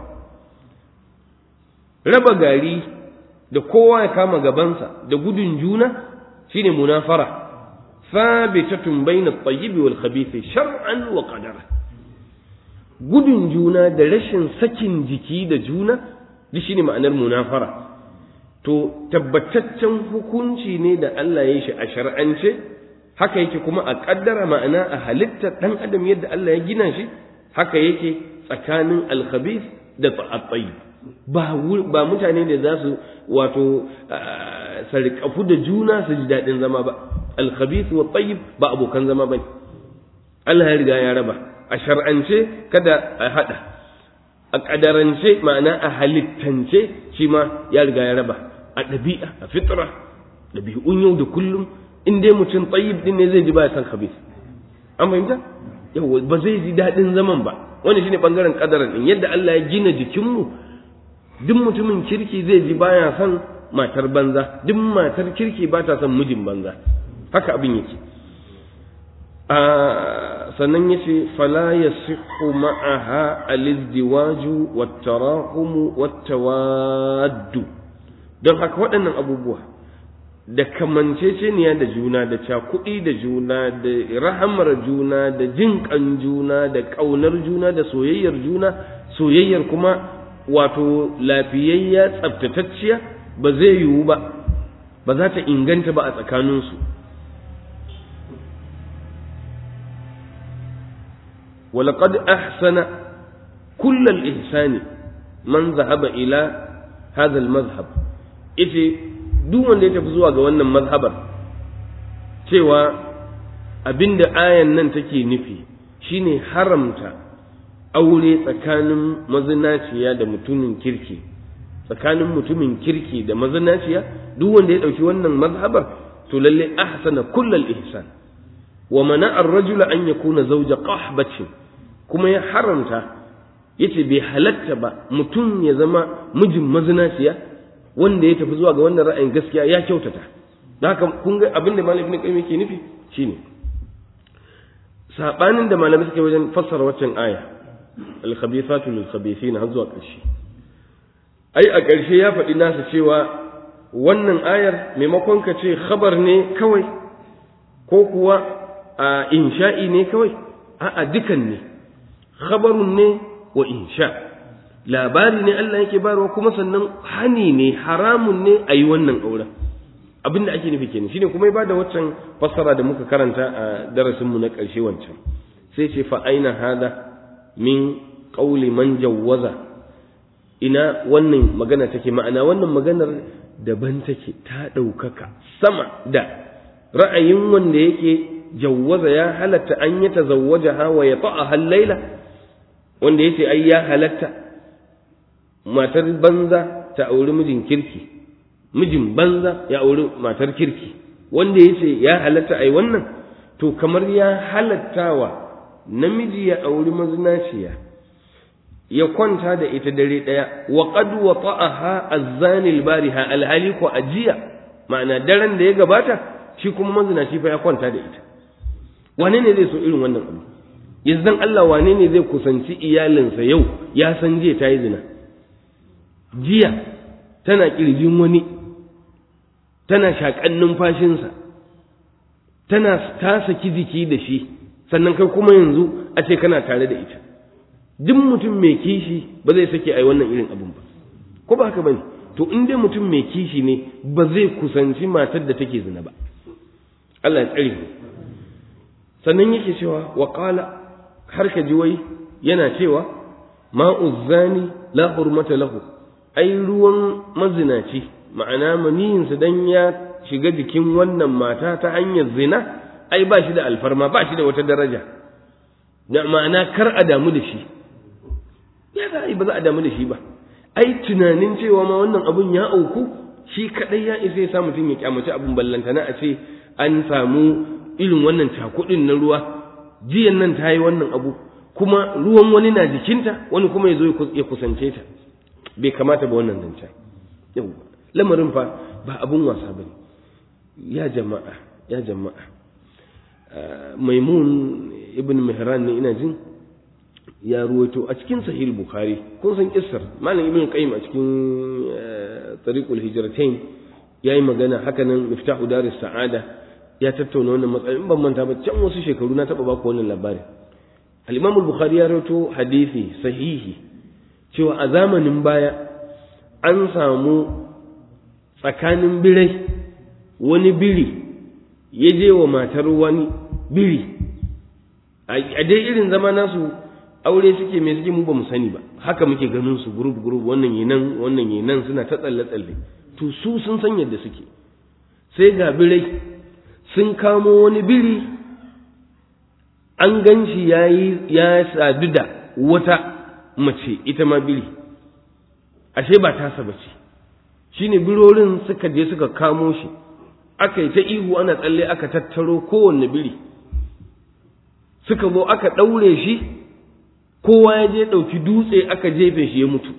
raba gari da kowa ya kama gabansa da gudun juna shine munafara thabitatun bayna at-tayyib wal khabith shar'an wa qadara gudun juna da rashin sakin jiki da juna duk shine ma'anar munafara to tabbataccen hukunci ne da Allah ya yi shi a shar'ance haka yake kuma a kaddara ma'ana a halittar dan adam yadda Allah ya gina shi haka yake tsakanin alkhabith da at-tayyib ba ba mutane da za su wato sarƙafu da juna su ji daɗin zama ba alkhabith wa tayyib ba abokan zama bane Allah ya riga ya raba a shar'ance kada a hada a kadarance ma'ana a halittance shi ma ya riga ya raba a ɗabi'a a fitra ɗabi'un yau da kullum in dai mutum tayyib din ne zai ji ba ya san khabith an fahimta yawa ba zai ji daɗin zaman ba wani shine bangaren kadaran din yadda Allah ya gina jikinmu duk mutumin kirki zai ji baya son matar banza duk matar kirki ba ta son mijin banza haka abin yake a sannan yace fala yasihu ma'aha al-izdiwaju wat-tarahum wat-tawaddu don haka waɗannan abubuwa da kamanceceniya da juna da cakuɗi da juna da rahamar juna da jin ƙan juna da ƙaunar juna da soyayyar juna soyayyar kuma wato lafiyayya tsaftatacciya ba zai yiwu ba ba za ta inganta ba a tsakaninsu ولقد أحسن كل الإحسان من ذهب إلى هذا المذهب إذا duk wanda ya tafi zuwa ga wannan mazhabar cewa abinda ayan nan take nufi shine haramta aure tsakanin mazinaciya da mutumin kirki tsakanin mutumin kirki da mazinaciya duk wanda ya ɗauki wannan mazhabar to lalle ahsana kullal ihsan wa mana ar-rajula an yakuna zawja qahbatin kuma ya haramta yace bai halatta ba mutum ya zama mijin mazinaciya wanda ya tafi zuwa ga wannan ra'ayin gaskiya ya kyautata da haka kun ga abin da malamin ibn qayyim yake nufi shine sabanin da malamai suke wajen fassara waccan aya al-khabithatu lil-khabithin har zuwa ƙarshe ai a ƙarshe ya faɗi nasa cewa wannan ayar maimakon ka ce khabar ne kawai ko kuwa a insha'i ne kawai a'a dukan ne khabarun ne wa insha' labari ne Allah yake bayarwa kuma sannan hani ne haramun ne a yi wannan auren abin da ake nufi kenan shine kuma ya bada waccan fassara da muka karanta a darasinmu na ƙarshe wancan sai ce fa aina hada min qauli man jawwaza ina wannan magana take ma'ana wannan maganar daban take ta ɗaukaka sama da ra'ayin wanda yake jawwaza ya halatta an yi tazawwajaha wa ya ta'a laila wanda yace ai ya halatta matar banza ta auri mijin kirki mijin banza ya auri matar kirki wanda ya ce ya halatta ai wannan to kamar ya halattawa namiji ya auri mazinaciya ya kwanta da ita dare ɗaya wa qad wata'aha az-zani al-bariha alhali ko ajiya ma'ana daren da ya gabata shi kuma mazinaci fa ya kwanta da ita wane ne zai so irin wannan abu yanzu Allah wane ne zai kusanci iyalinsa yau ya san jiya ta yi zina jiya tana ƙirjin wani tana shaƙan numfashinsa tana ta saki jiki da shi sannan kai kuma yanzu a ce kana tare da ita duk mutum mai kishi ba zai sake ai wannan irin abun ba ko ba haka bane to in dai mutum mai kishi ne ba zai kusanci matar da take zina ba Allah ya tsare sannan yake cewa wa qala har ka ji wai yana cewa ma'uzzani la hurmata lahu ai ruwan mazinaci ma'ana maniyinsa dan ya shiga jikin wannan mata ta hanyar zina ai ba shi da alfarma ba shi da wata daraja da ma'ana kar a damu da shi ya za a yi ba za a damu da shi ba ai tunanin cewa ma wannan abun ya auku shi kadai ya isa ya sa mutum ya kyamaci abun ballantana a ce an samu irin wannan cakudin na ruwa jiyan nan ta yi wannan abu kuma ruwan wani na jikinta wani kuma ya zo ya kusance ta bai kamata ba wannan zancen yau lamarin fa ba abun wasa bane ya jama'a ya jama'a maimun ibn mihran ne ina jin ya ruwaito a cikin sahih bukhari kun san kissar malam ibn qayyim a cikin tariqul hijratain yayi magana haka nan miftahu daris sa'ada ya tattauna wannan matsayin ban manta ba can wasu shekaru na taba baku wannan labarin al-imam al-bukhari ya rawaito hadisi sahihi cewa a zamanin baya an samu tsakanin birai wani biri ya je wa matar wani biri a dai irin zama nasu aure suke mai suke mu ba mu sani ba haka muke ganin su group group wannan yi nan wannan yi nan suna ta tsalle tsalle to su sun san yadda suke sai ga birai sun kamo wani biri an gan shi ya sadu da wata mace ita ma biri ashe ba tasa ba ce shi ne birorin suka je suka kamo shi aka yi ta ihu ana tsalle aka tattaro kowanne biri suka zo aka ɗaure shi kowa ya je ɗauki dutse aka jefe shi ya mutu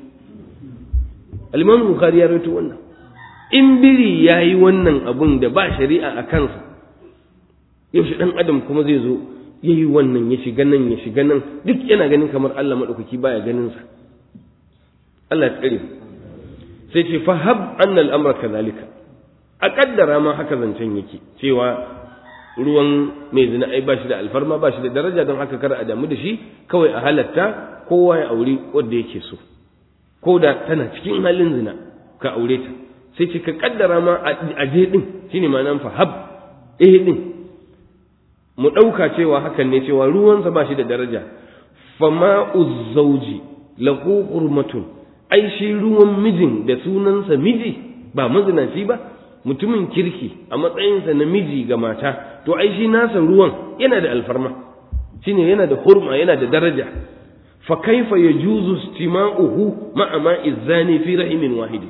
aliman bukari ya rawaito wannan in biri ya yi wannan abun da ba shari'a a kansa yaushe ɗan adam kuma zai zo ya yi wannan ya shiga nan ya shiga nan duk yana ganin kamar Allah maɗaukaki baya ganinsa Allah ya tsare sai ce fahab annal amra kadhalika a kaddara ma haka zancen yake cewa ruwan mai zina ai ba shi da alfarma ba shi da daraja don haka kar a damu da shi kawai a halatta kowa ya aure wanda yake so ko da tana cikin halin zina ka aure ta sai ce ka kaddara ma a je din shine ma'anar fahab eh din mu ɗauka cewa hakan ne cewa ruwansa ba shi da daraja fama uzzauji lahu hurmatun ai shi ruwan mijin da sunansa miji ba mazinaci ba mutumin kirki a matsayinsa na miji ga mata to ai shi nasa ruwan yana da alfarma shine yana da hurma yana da daraja fa kaifa yajuzu istima'uhu ma'a ma'i zani fi rahimin wahidi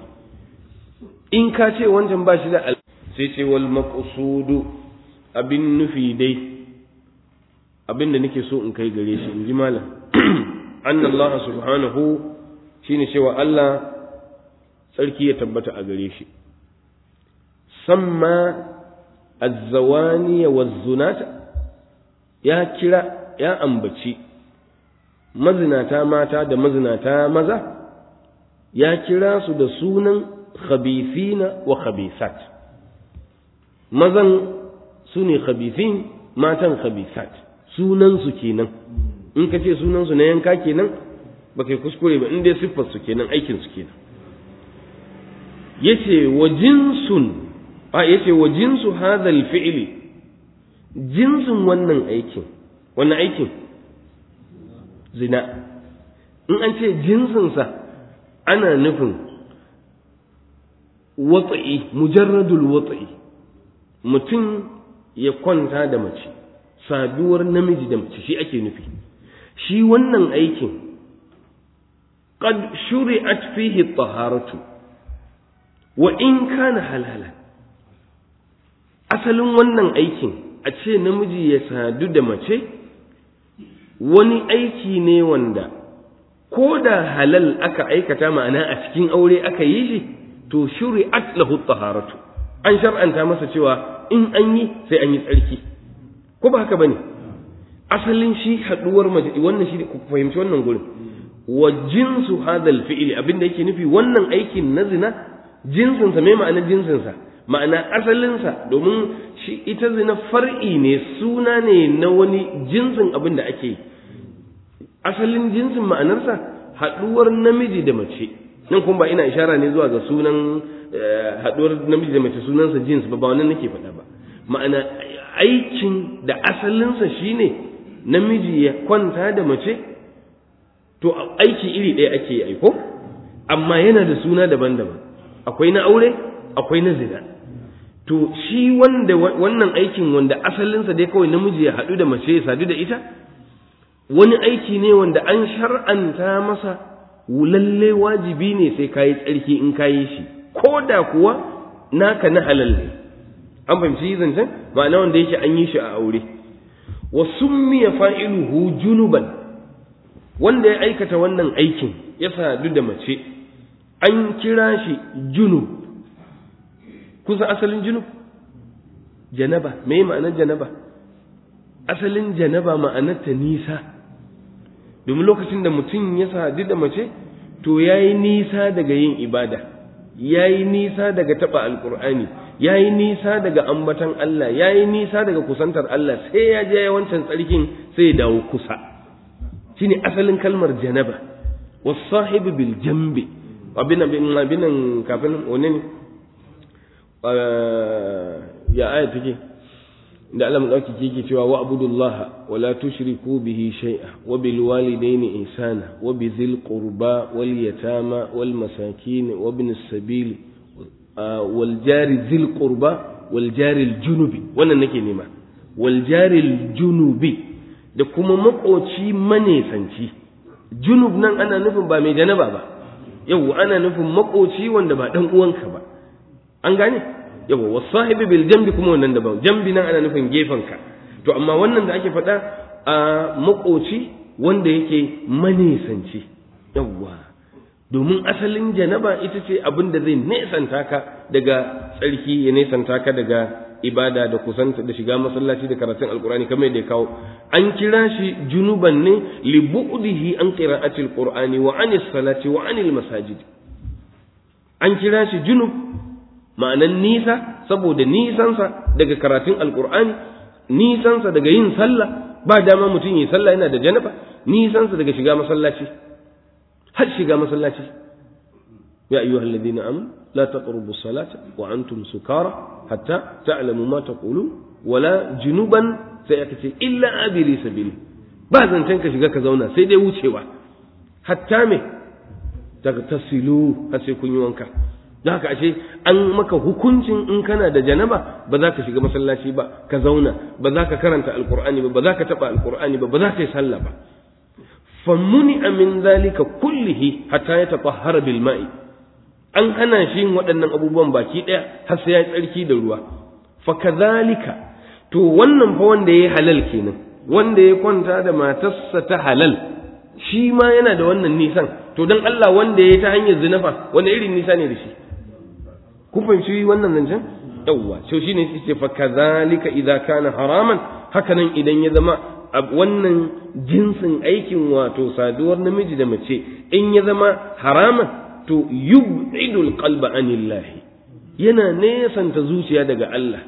in ka ce wancan ba shi da sai ce wal maqsudu abin nufi dai abin da nake so in kai gare shi in ji malam anna Allah subhanahu shine cewa Allah tsarki ya tabbata a gare shi samma azzawani wazzunata ya kira ya ambaci mazinata mata da mazinata maza ya kira su da sunan khabithina wa khabithat mazan su ne khabithin matan khabithat sunansu kenan in ka ce sunansu na yanka kenan ba kai kuskure ba in dai siffarsu kenan aikinsu kenan yace wa jinsun a yace wa jinsu hadhal fi'li jinsin wannan aikin wannan aikin zina in an ce jinsinsa ana nufin watsa'i mujarradul watsa'i mutum ya kwanta da mace saduwar namiji da mace shi ake nufi shi wannan aikin qad shuri'at fihi taharatu wa in kana halala asalin wannan aikin a ce namiji ya sadu da mace wani aiki ne wanda ko da halal aka aikata ma'ana a cikin aure aka yi shi to shuri'at lahu taharatu an shar'anta masa cewa in an yi sai an yi tsarki ko ba haka bane asalin shi haduwar mace wannan shi ku fahimci wannan gurin wa jinsu hadal fi'li abinda yake nufi wannan aikin na zina jinsin sa me ma'anar jinsin sa ma'ana asalin sa domin shi ita zina far'i ne suna ne na wani jinsin abin da ake yi asalin jinsin ma'anarsa haduwar namiji da mace nan kuma ba ina ishara ne zuwa ga sunan haduwar namiji da mace sunansa jins ba ba wannan nake faɗa ba ma'ana aikin da asalinsa shine namiji ya kwanta da mace to aiki iri ɗaya ake yi aiko amma yana da suna daban-daban akwai na aure akwai na zina to shi wanda wannan aikin wanda asalinsa dai kawai namiji ya haɗu da mace ya sadu da ita wani aiki ne wanda an shar'anta masa lalle wajibi ne sai kayi tsarki in kayi shi ko da kuwa naka na halal ne an fahimci zancen ma'ana wanda yake an yi shi a aure wa summiya fa'iluhu junuban wanda ya aikata wannan aikin ya sadu da mace an kira shi junub kusa asalin junub janaba me ma'anar janaba asalin janaba ma'anarta nisa domin lokacin da mutum ya sadu da mace to ya yi nisa daga yin ibada ya yi nisa daga taɓa alƙur'ani ya yi nisa daga ambatan Allah ya yi nisa daga kusantar Allah sai ya je wancan tsarkin sai ya dawo kusa shine asalin kalmar janaba wasahibu bil jambi abin abin abin kafin wani ne ya aya take da Allah madauki yake cewa wa abudullaha wa la tushriku bihi shay'a wa bil walidayni ihsana wa bi dhil qurba wal yatama wal masakin wa ibn as-sabil wal jari dhil qurba wal jari al junubi wannan nake nema wal jari al junubi da kuma makoci manesanci junub nan ana nufin ba mai janaba ba yau ana nufin makoci wanda ba dan uwanka ba an gane yawa wasahibi bil jambi kuma wannan daban jambi nan ana nufin ka to amma wannan da ake faɗa a makoci wanda yake manesanci yawa domin asalin janaba ita ce abin da zai nesanta ka daga tsarki ya nesanta ka daga ibada da kusanta da shiga masallaci da karatun alkurani kamar yadda ya kawo an kira shi junuban ne li bu'dihi an qira'atil qur'ani wa anis salati wa anil masajid an kira shi junub ma'anan nisa saboda nisansa daga karatun alkur'ani nisansa daga yin sallah ba dama mutum yi sallah yana da janaba nisansa daga shiga masallaci har shiga masallaci ya ayyuha alladhina amanu la taqrabu salata wa antum sukara hatta ta'lamu ma taqulun wala junuban sai aka ce illa abiri sabili ba zancen ka shiga ka zauna sai dai wucewa hatta me daga tasilu har sai kun yi wanka don haka ashe an maka hukuncin in kana da janaba ba za ka shiga masallaci ba ka zauna ba za ka karanta alkur'ani ba ba za ka taba alkur'ani ba ba za ka yi sallah ba fammuni min zalika kullihi hatta ya tatahhara bil ma'i an hana shi yin waɗannan abubuwan baki ɗaya har sai ya tsarki da ruwa fa kadhalika to wannan fa wanda yayi halal kenan wanda ya kwanta da matarsa ta halal shi ma yana da wannan nisan to dan Allah wanda ya ta hanyar zinafa wanda irin nisa ne da shi kun fahimci wannan zancen yawwa to shine sai ce fa kadhalika idza kana haraman haka nan idan ya zama wannan jinsin aikin wato saduwar namiji da mace in ya zama haraman to yub'idul qalba anillahi yana nesanta zuciya daga Allah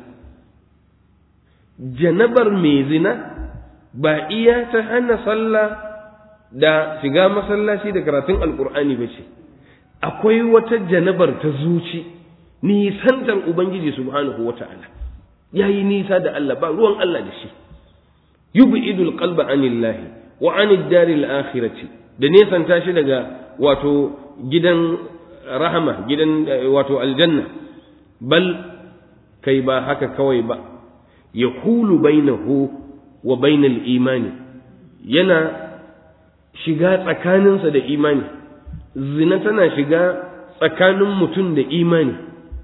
janabar mai zina ba iya ta hana sallah da shiga masallaci da karatun alkur'ani ba ce akwai wata janabar ta zuci nisantar ubangiji subhanahu wata'ala yayi nisa da Allah ba ruwan Allah da shi yub'idul qalba anillahi wa anid daril akhirati da nesanta shi daga wato gidan rahama gidan wato aljanna bal kai ba haka kawai ba yahulu bainahu wa bainal imani yana shiga tsakaninsa da imani zina tana shiga tsakanin mutum da imani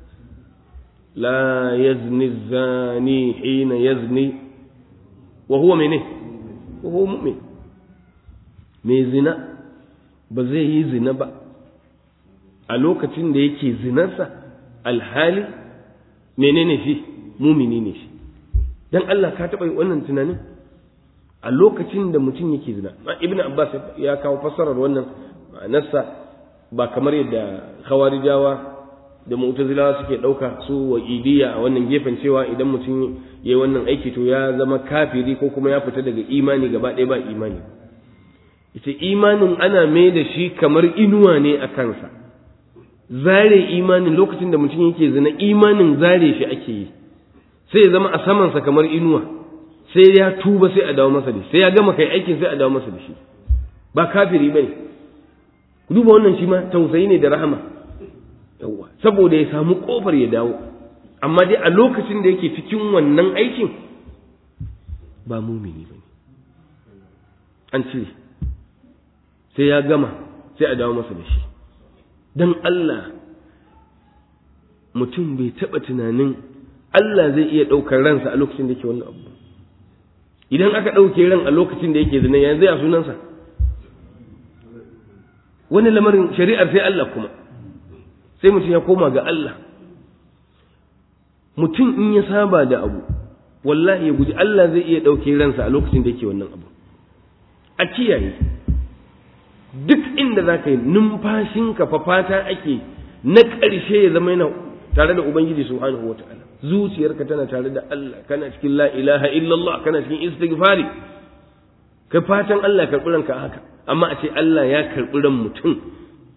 la yazni zani hina yazni wa huwa mene wa huwa mu'min mai zina ba zai yi zina ba a lokacin da yake zinarsa alhali menene shi mumini ne shi dan Allah ka taɓa wannan tunanin a lokacin da mutum yake zina ibn abbas ya kawo fassarar wannan ma'anarsa ba kamar yadda khawarijawa da mu'tazilawa suke ɗauka su wa idiya a wannan gefen cewa idan mutum ya yi wannan aiki to ya zama kafiri ko kuma ya fita daga imani gaba ɗaya ba imani ita imanin ana mai da shi kamar inuwa ne a kansa zare imanin lokacin da mutum yake zina imanin zare shi ake yi sai ya zama a samansa kamar inuwa sai ya tuba sai a dawo masa da shi sai ya gama kai aikin sai a dawo masa da shi ba kafiri bane ku duba wannan shi ma tausayi ne da rahama yawa saboda ya samu kofar ya dawo amma dai a lokacin da yake cikin wannan aikin ba mumini bane an cire sai ya gama sai a dawo masa da shi dan Allah mutum bai taɓa tunanin Allah zai iya ɗaukar ransa a lokacin da yake wannan abu idan aka ɗauke ran a lokacin da yake zina yanzu ya sunansa wani lamarin shari'ar sai Allah kuma sai mutum ya koma ga Allah mutum in ya saba da abu wallahi ya guji Allah zai iya ɗauke ransa a lokacin da yake wannan abu a kiyaye duk inda za ka yi numfashinka fa fata ake na ƙarshe ya zama yana tare da Ubangiji subhanahu wa ta'ala zuciyarka tana tare da Allah kana cikin la ilaha illallah kana cikin istighfari ka fatan Allah ya karɓi ranka haka amma a ce Allah ya karɓi ran mutum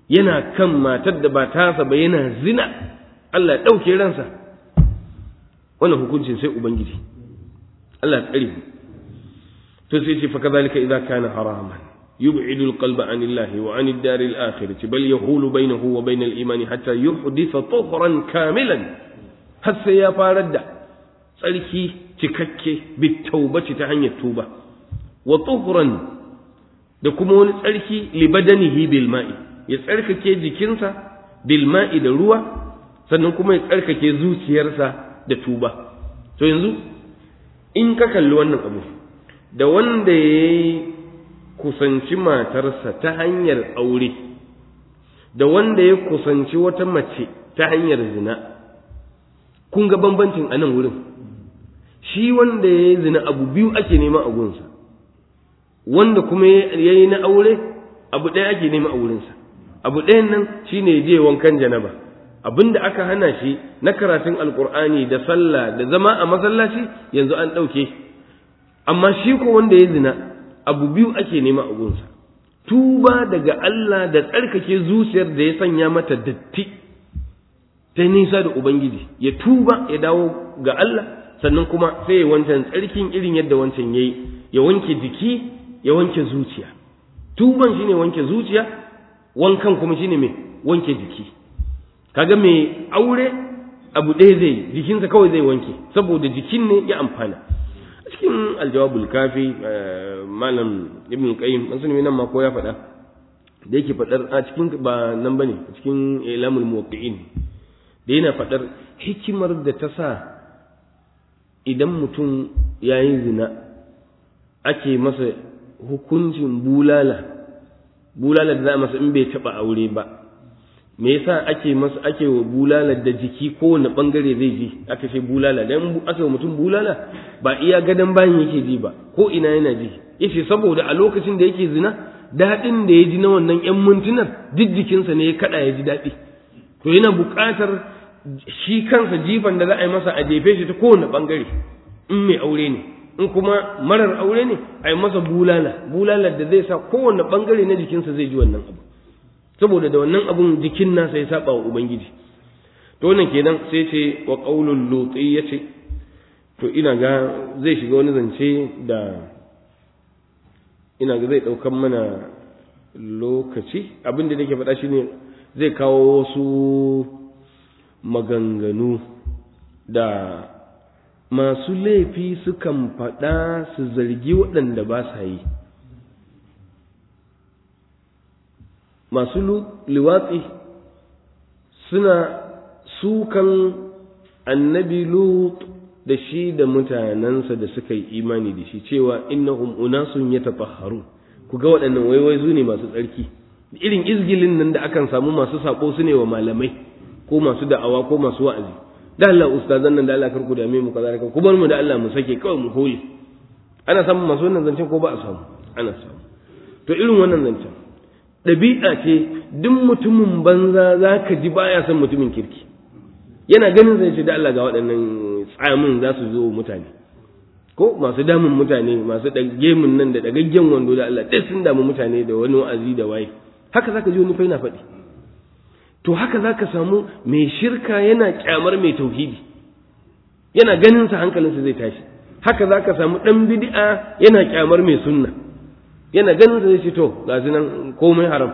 yana kan matar da ba tasa ba yana zina Allah ya ɗauke ransa wannan hukuncin sai ubangiji Allah ya tsare mu to sai ce fa kadhalika idza kana haraman يبعد القلب عن الله وعن الدار الآخرة بل يحول بينه وبين الإيمان حتى يحدث طهرا كاملا حتى يا فارد tsarki cikakke bitaubaci ta hanyar tuba wa tuhuran da kuma wani tsarki libadanihi bil ma'i ya tsarkake jikinsa bil ma'i da ruwa sannan kuma ya tsarkake zuciyarsa da tuba to yanzu in ka kalli wannan abu da wanda ya kusanci matarsa ta hanyar aure da wanda ya kusanci wata mace ta hanyar zina kun ga bambancin a nan wurin shi wanda ya yi zina abu biyu ake nema a gunsa wanda kuma ya yi na aure abu ɗaya ake nema a wurinsa abu ɗayan nan shi ne je wankan janaba abin da aka hana shi na karatun alkur'ani da sallah da zama a masallaci yanzu an ɗauke amma shi ko wanda ya zina abu biyu ake nema a gunsa tuba daga Allah da tsarkake zuciyar da ya sanya mata datti ta nisa da Ubangiji ya tuba ya dawo ga Allah sannan kuma sai ya wancan tsarkin irin yadda wancan ya yi ya wanke jiki ya wanke zuciya tuban shine wanke zuciya wankan kuma shine mai wanke jiki kaga mai aure abu ɗaya zai jikinsa kawai zai wanke saboda jikin ne ya amfana cikin aljawabul kafi malam ibn qayyim an sani nan ma ko ya faɗa da yake faɗar a cikin ba nan bane cikin ilamul muwaqqi'in da yana faɗar hikimar da ta sa idan mutum ya yi zina ake masa hukuncin bulala bulala da za a masa in bai taɓa aure ba me yasa ake masa ake wa bulala da jiki kowane bangare zai ji aka ce bulala dan aka wa mutum bulala ba iya gadan bayan yake ji ba ko ina yana ji yace saboda a lokacin da yake zina daɗin da ya ji na wannan yan mintunan duk jikinsa ne ya kada ya ji daɗi to yana buƙatar shi kansa jifan da za a yi masa a jefe shi ta kowane bangare in mai aure ne in kuma marar aure ne a yi masa bulala bulalar da zai sa kowane bangare na jikinsa zai ji wannan abu saboda da wannan abun jikin nasa ya saba wa ubangiji to wannan kenan sai ce wa qaulul luti yace to ina ga zai shiga wani zance da ina ga zai daukan mana lokaci abin da nake faɗa shine zai kawo wasu maganganu da masu laifi sukan faɗa su zargi waɗanda ba sa yi masu liwatsi suna sukan annabi lut da shi da mutanensa da suka yi imani da shi cewa innahum unasun yatatahharun ku ga waɗannan waiwai zu ne masu tsarki irin izgilin nan da akan samu masu sako su ne wa malamai ko masu da'awa ko masu wa'azi da Allah ustazan nan da Allah karku da mu kaza ku bar mu da Allah mu sake kawai mu hole ana samun masu wannan zancen ko ba a samu ana samu to irin wannan zancen ɗabi'a ce duk mutumin banza za ka ji baya son mutumin kirki yana ganin zai ce da Allah ga waɗannan tsamin za su zo mutane ko masu damun mutane masu gemun nan da ɗagaggen wando da Allah ɗaya sun damu mutane da wani wa'azi da waye haka za ka ji wani fa yana faɗi to haka za ka samu mai shirka yana kyamar mai tauhidi yana ganin sa hankalinsa zai tashi haka za ka samu ɗan bid'a yana kyamar mai sunna yana ganin sa zai ce to ga nan komai haram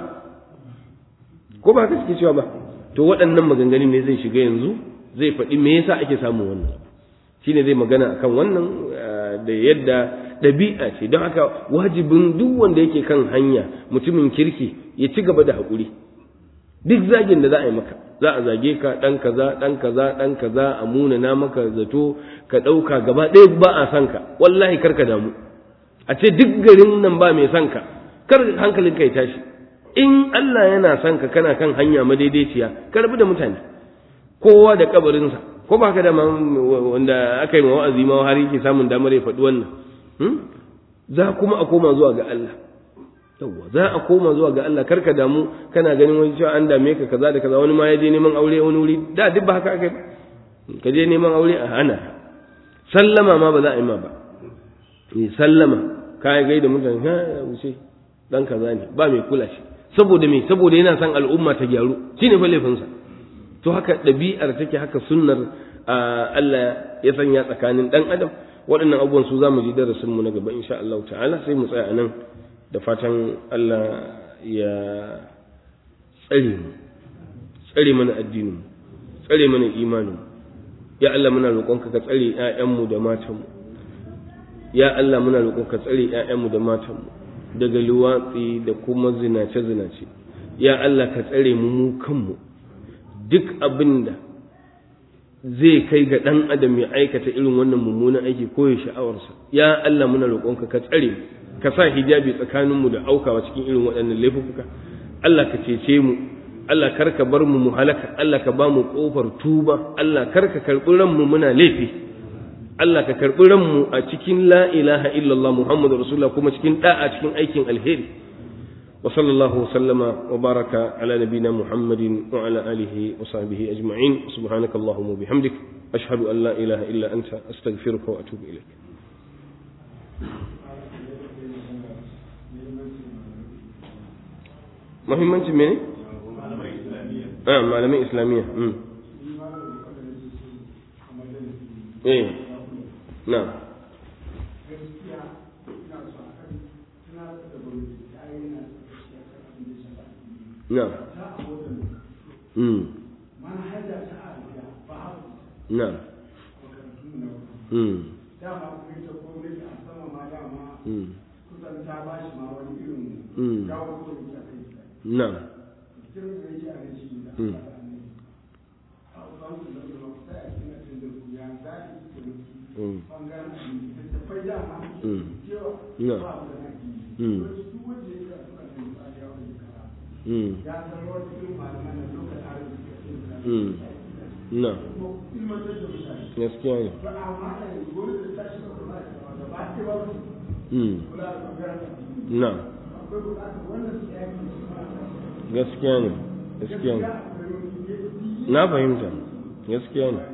ko ba haka suke cewa ba to waɗannan maganganun ne zai shiga yanzu zai faɗi me yasa ake samun wannan shine zai magana akan wannan da yadda ɗabi'a ce don haka wajibin duk wanda yake kan hanya mutumin kirki ya ci gaba da haƙuri duk zagin da za a yi maka za a zage ka ɗan kaza ɗan kaza ɗan kaza a munana maka zato ka ɗauka gaba ɗaya ba a san ka wallahi kar ka damu a ce duk garin nan ba mai son ka kar hankalin ka ya tashi in Allah yana son ka kana kan hanya madaidaiciya ka rabu da mutane kowa da kabarinsa ko ba ka da wanda aka yi ma wa'azi ma har yake samun damar ya faɗi wannan za kuma a koma zuwa ga Allah yawwa za a koma zuwa ga Allah karka damu kana ganin wani cewa an dame ka kaza da kaza wani ma ya je neman aure wani wuri da duk ba haka aka yi ka je neman aure a hana sallama ma ba za a yi ma ba sallama ka gai da mutane ha ya wuce dan kaza ne ba mai kula shi saboda me saboda yana son al'umma ta gyaru shine fa laifinsa to haka ɗabi'ar take haka sunnar Allah ya sanya tsakanin ɗan adam waɗannan abubuwan su za mu ji darasin mu na gaba insha Allah ta'ala sai mu tsaya nan da fatan Allah ya tsare mu tsare mana addinin tsare mana imanin ya Allah muna roƙonka ka tsare ƴaƴanmu da matanmu ya Allah muna roƙonka ka tsare ƴaƴanmu da matanmu daga luwatsi da kuma zinace zinace ya Allah ka tsare mu mu kanmu duk abin da zai kai ga ɗan adam ya aikata irin wannan mummunan aiki ko ya sha'awarsa ya Allah muna roƙonka ka tsare mu ka sa hijabi tsakaninmu da aukawa cikin irin waɗannan laifuka Allah ka cece mu Allah kar ka bar mu mu halaka Allah ka ba mu kofar tuba Allah kar ka karɓi ranmu muna laifi Allah ka karɓi ranmu a cikin la ilaha illallah Muhammadu Rasulullah kuma cikin da'a cikin aikin alheri wa sallallahu sallama wa baraka ala nabina Muhammadin wa ala alihi wa sahbihi ajma'in subhanakallahumma wa bihamdik ashhadu an la ilaha illa anta astaghfiruka wa atubu ilaik muhimmanci mene? ah malamin islamiyya eh na na mm na mm mm mm na mm mm mm na mm mm mm na gaskiya ne mm na gaskiya ne gaskiya ne na fahimta gaskiya ne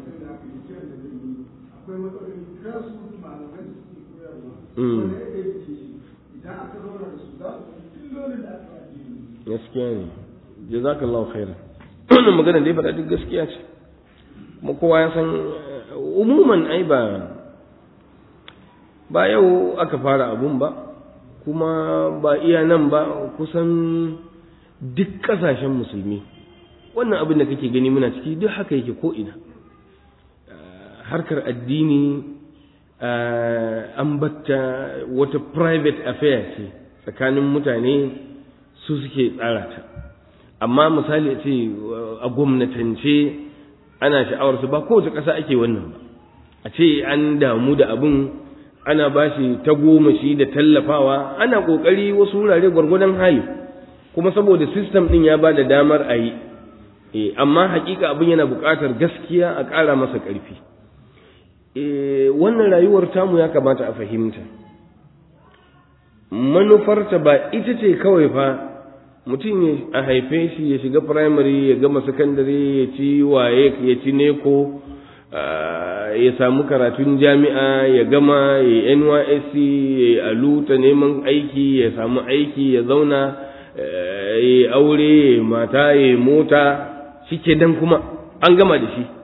mm gaskiya ne jazakallahu khairan wannan magana da ya faɗa duk gaskiya ce kuma kowa ya san umuman ai ba ba yau aka fara abun ba kuma ba iya nan ba kusan duk ƙasashen musulmi wannan abin da kake gani muna ciki duk haka yake ko ina harkar addini an batta wata private affair ce tsakanin mutane su suke tsara ta amma misali ce a gwamnatance ana sha'awarsu ba kowace ƙasa ake wannan ba a ce an damu da abin ana ba shi ta goma shi da tallafawa ana ƙoƙari wasu wurare gwargwadon hali kuma saboda sistem ɗin ya ba da damar a yi amma hakika abin yana buƙatar gaskiya a ƙara masa ƙarfi wannan rayuwar tamu ya kamata a fahimta manufarta ba ita ce kawai fa mutum a haife shi ya shiga firamare ya gama sakandare ya ci waye ya ci neko ya samu karatun jami'a ya gama ya nysc ya yi aluta neman aiki ya samu aiki ya zauna ya yi aure ya mata ya mota shi ke dan kuma an gama da shi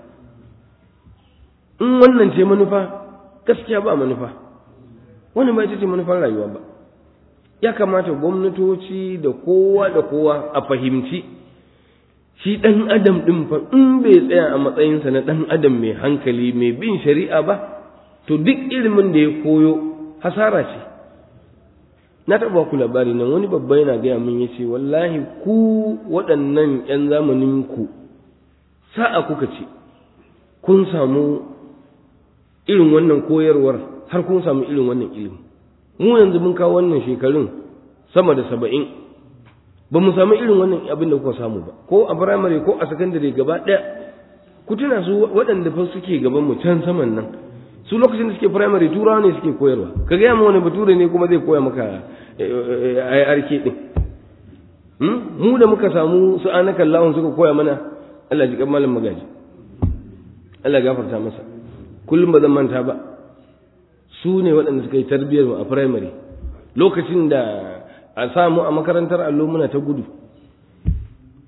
in wannan ce manufa gaskiya ba manufa wannan ba ita ce manufar rayuwa ba ya kamata gwamnatoci da kowa da kowa a fahimci shi ɗan adam ɗin fa in bai tsaya a matsayinsa na ɗan adam mai hankali mai bin shari'a ba to duk ilimin da ya koyo hasara ce na taɓa ku labari nan wani babba yana gaya min ya ce wallahi ku waɗannan 'yan zamanin ku sa'a kuka ce kun samu irin wannan koyarwar har kun samu irin wannan ilimi mu yanzu mun kawo wannan shekarun sama da saba'in ba mu samu irin wannan abin da kuka samu ba ko a firamare ko a sakandare gaba ɗaya ku tuna su waɗanda fa suke gaban mu can saman nan su lokacin da suke firamare turawa ne suke koyarwa ka gaya ma wani bature ne kuma zai koya maka IRK din mu da muka samu su anaka Allahun suka koya mana Allah ji kan malam magaji Allah gafarta masa kullum ba zan manta ba su ne waɗanda suka yi tarbiyyar mu a firamare lokacin da a samu a makarantar allo muna ta gudu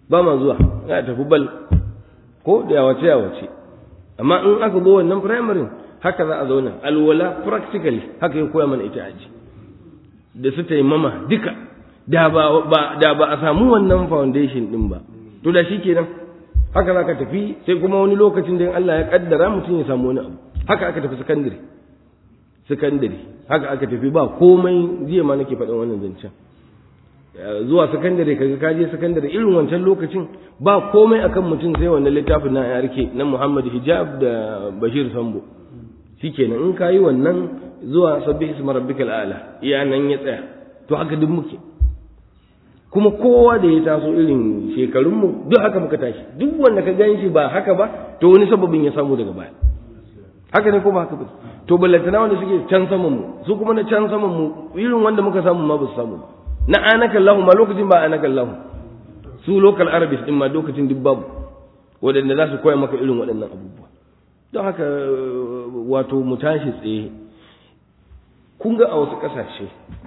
ba ma zuwa za tafi bal ko da yawace yawace amma in aka zo wannan primary haka za a zauna alwala practically haka ya koya mana ita aji da su taimama duka da ba da ba a samu wannan foundation din ba to da shikenan haka za ka tafi sai kuma wani lokacin da Allah ya kaddara mutum ya samu wani abu haka aka tafi secondary secondary haka aka tafi ba komai jiya ma nake faɗin wannan zancen zuwa sakandare kaga ka je sakandare irin wancan lokacin ba komai akan mutum sai wannan littafin na yarke na Muhammad Hijab da Bashir Sambo shikenan in kayi wannan zuwa sabbi isma rabbikal a'la iya nan ya tsaya to haka duk muke kuma kowa da ya taso irin shekarun mu duk haka muka tashi duk wanda ka gan shi ba haka ba to wani sababin ya samu daga baya haka ne ko ba haka ba to ballantana wanda suke can saman mu su kuma na can saman mu irin wanda muka samu ma ba su samu ba na anaka Allahu ma lokacin ba anaka Allahu su local arabis din ma lokacin duk babu waɗanda za su koya maka irin waɗannan abubuwa don haka wato mu tashi tsaye kun ga a wasu ƙasashe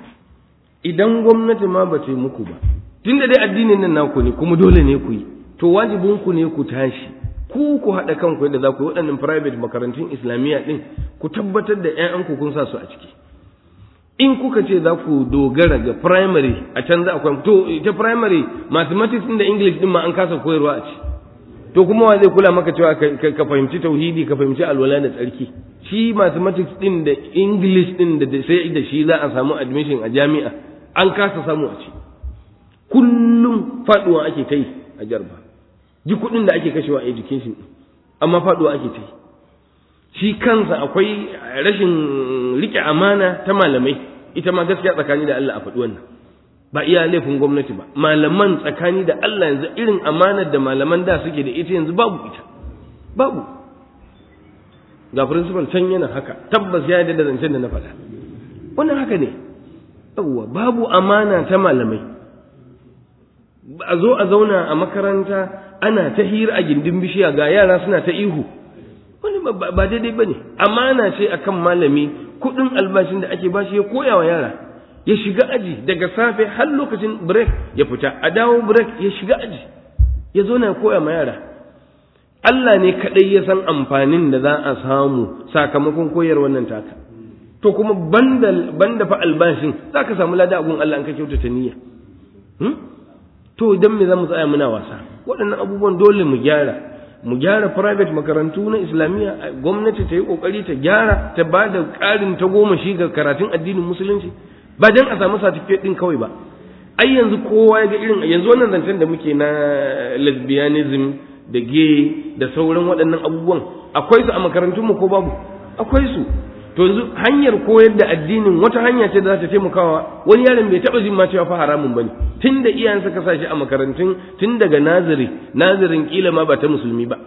idan gwamnati ma ba ta yi muku ba tun da dai addinin nan naku ne kuma dole ne ku yi to wajibin ku ne ku tashi ku ku haɗa kanku yadda za ku yi waɗannan private makarantun islamiyya ɗin ku tabbatar da 'ya'yanku kun sa su a ciki in kuka ce za ku dogara ga primary a can za a koya to ita primary mathematics din da english din ma an kasa koyarwa a ci to kuma wa zai kula maka cewa ka fahimci tauhidi ka fahimci alwala da tsarki shi mathematics din da english din da sai da shi za a samu admission a jami'a an kasa samu a ci kullum faduwa ake ta yi a jarba ji kuɗin da ake kashewa a education amma faduwa ake ta yi shi kansa akwai rashin rike amana ta malamai ita ma gaskiya tsakani da Allah a faɗi wannan ba iya laifin gwamnati ba malaman tsakani da Allah yanzu irin amanar da malaman da suke da ita yanzu babu ita babu ga principal can yana haka tabbas ya yarda da zancen da na faɗa wannan haka ne yawwa babu amana ta malamai a zo a zauna a makaranta ana ta hira a gindin bishiya ga yara suna ta ihu wani ba daidai ba ne amana ce akan malami kuɗin albashin da ake bashi ya koya wa yara ya shiga aji daga safe har lokacin break ya fita a dawo break ya shiga aji ya zo na koya ma yara Allah ne kaɗai ya san amfanin da za a samu sakamakon koyar wannan taka to kuma banda banda fa albashin za ka samu lada gun Allah an ka kyautata niyya to idan me za mu tsaya muna wasa waɗannan abubuwan dole mu gyara mu gyara private makarantu na islamiyya gwamnati ta yi kokari ta gyara ta ba da ƙarin ta goma shi ga karatun addinin musulunci ba dan a samu certificate din kawai ba ai yanzu kowa ya ga irin yanzu wannan zancen da muke na lesbianism da gay da sauran waɗannan abubuwan akwai su a makarantun mu ko babu akwai su to yanzu hanyar koyar da addinin wata hanya ce da za ta taimakawa wani yaron bai taɓa jin ma cewa fa haramun bane tun da iyayensa ka sa shi a makarantun tun daga naziri nazirin kila ma ba ta musulmi ba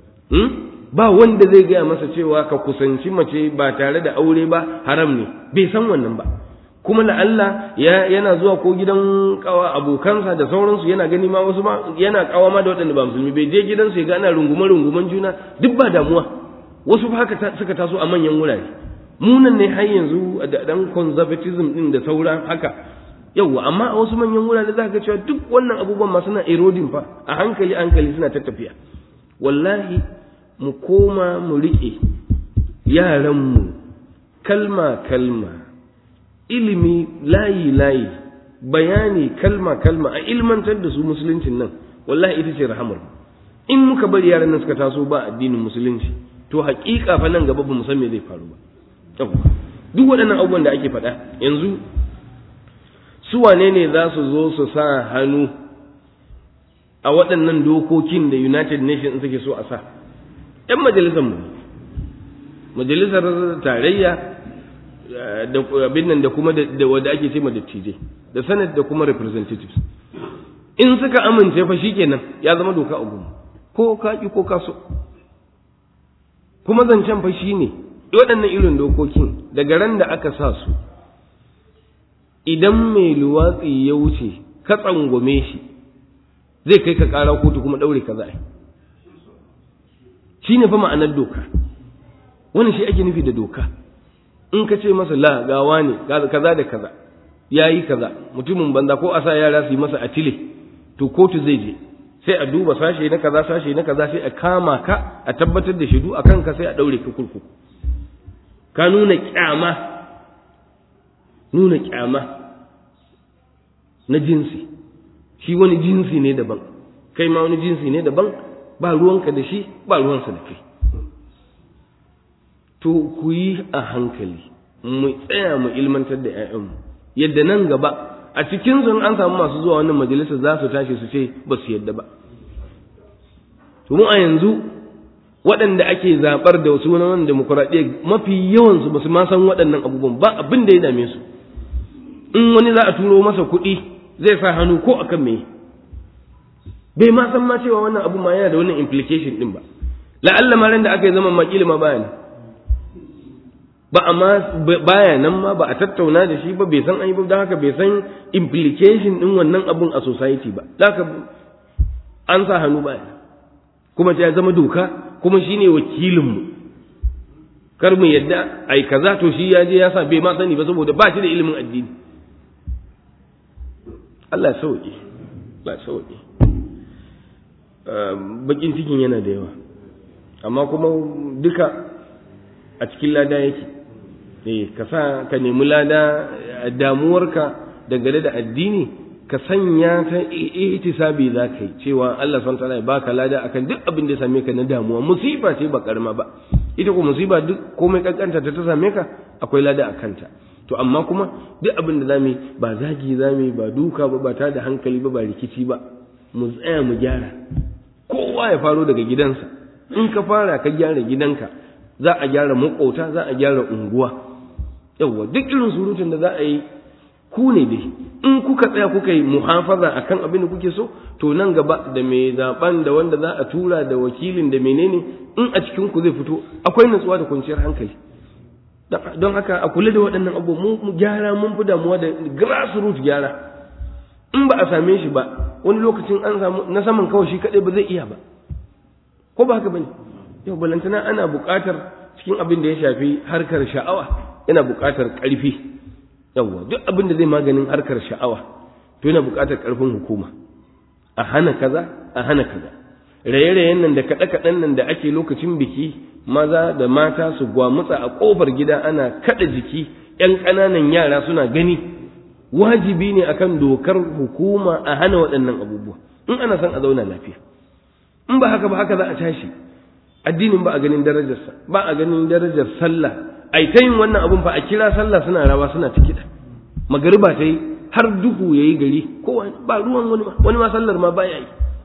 ba wanda zai gaya masa cewa ka kusanci mace ba tare da aure ba haram ne bai san wannan ba kuma la Allah yana zuwa ko gidan kawa abokansa da sauransu yana gani ma wasu ma yana kawa ma da waɗanda ba musulmi bai je gidansu ya ga ana rungume runguman juna duk ba damuwa wasu haka suka taso a manyan wurare munan ne har yanzu da dan conservatism din da saura haka yauwa amma a wasu manyan wurare za ka cewa duk wannan abubuwan ma suna eroding fa a hankali hankali suna ta tafiya wallahi mu koma mu riƙe yaranmu kalma kalma ilimi layi layi bayani kalma kalma a ilmantar da su musuluncin nan wallahi ita ce rahamar in muka bari yaran nan suka taso ba addinin musulunci to haƙiƙa fa nan gaba ba mu san me zai faru ba duk waɗannan abubuwan da ake faɗa yanzu su wane ne za su zo su sa hannu a waɗannan dokokin da United Nations suke so a sa ‘yan majalisar mu majalisar tarayya da abin nan da kuma da wadda ake ce dattijai da senate da kuma representatives in suka amince fa shikenan ya zama doka a gumu ko ka ki ko ka so kuma zancen fa shine waɗannan irin dokokin daga ran da aka sa su idan mai luwatsi ya wuce ka tsangwame shi zai kai ka ƙara kotu kuma ɗaure ka za'a shi ne fa ma'anar doka wani shi ake nufi da doka in ka ce masa la gawa ne kaza da kaza ya yi kaza mutumin banza ko a sa yara su yi masa atile to kotu zai je sai a duba sashe na kaza sashe na kaza sai a kama ka a tabbatar da shaidu a kanka sai a daure ka kurkuku ka nuna kyama nuna kyama na jinsi shi wani jinsi ne daban kai ma wani jinsi ne daban ba ruwanka da shi ba ruwansa da kai to ku yi a hankali mu tsaya mu ilmantar da 'ya'yanmu yadda nan gaba a cikin sun an samu masu zuwa wannan majalisa za su tashi su ce ba su yadda ba to mu a yanzu waɗanda ake zaɓar da wasu wani demokuraɗiyya mafi yawansu ba su ma san waɗannan abubuwan ba abin da ya dame su in wani za a turo masa kuɗi zai sa hannu ko akan me bai ma san ma cewa wannan abu ma yana da wannan implication din ba la'alla ma ran da aka yi zaman makili ma baya nan ba amma baya nan ma ba a tattauna da shi ba bai san an yi ba don haka bai san implication din wannan abun a society ba haka an sa hannu baya kuma ya zama doka kuma shine wakilinmu kar mu yadda ai kaza to shi ya je ya sa bai ma sani ba saboda ba shi da ilimin addini Allah sauki Allah sauki bakin cikin yana da yawa amma kuma duka a cikin lada yake eh ka sa ka nemi lada damuwarka dangane da addini ka sanya ta ihtisabi za ka yi cewa Allah subhanahu wataala ya baka lada akan duk abin da ya same ka na damuwa musiba ce ba karama ba ita ko musiba duk komai kankanta ta ta same ka akwai lada a kanta to amma kuma duk abin da zamu ba zagi zamu ba duka ba ba ta da hankali ba ba rikici ba mu tsaya mu gyara kowa ya faro daga gidansa in ka fara ka gyara gidanka za a gyara makota za a gyara unguwa yawwa duk irin surutun da za a yi ku ne dai in kuka tsaya kuka yi muhafaza akan abin da kuke so to nan gaba da mai zaben da wanda za a tura da wakilin da menene in a cikin ku zai fito akwai nutsuwa da kwanciyar hankali don haka a kula da waɗannan abu mu gyara mun fi damuwa da grassroots gyara in ba a same shi ba wani lokacin an samu na saman kawai shi kaɗai ba zai iya ba ko ba haka bane yau balantana ana buƙatar cikin abin da ya shafi harkar sha'awa yana buƙatar ƙarfi yawwa duk abin da zai maganin harkar sha'awa to yana buƙatar ƙarfin hukuma a hana kaza a hana kaza raye-rayen nan da kaɗe-kaɗen nan da ake lokacin biki maza da mata su gwamutsa a ƙofar gida ana kaɗa jiki ‘yan ƙananan yara suna gani wajibi ne akan dokar hukuma a hana waɗannan abubuwa in ana son a zauna lafiya in ba haka ba haka za a tashi addinin ba a ganin darajarsa ba a ganin darajar sallah ai ta yin wannan abun fa a kira sallah suna rawa suna ta kiɗa magariba ta yi har duhu ya yi gari ko ba ruwan wani ma wani ma sallar ma baya yi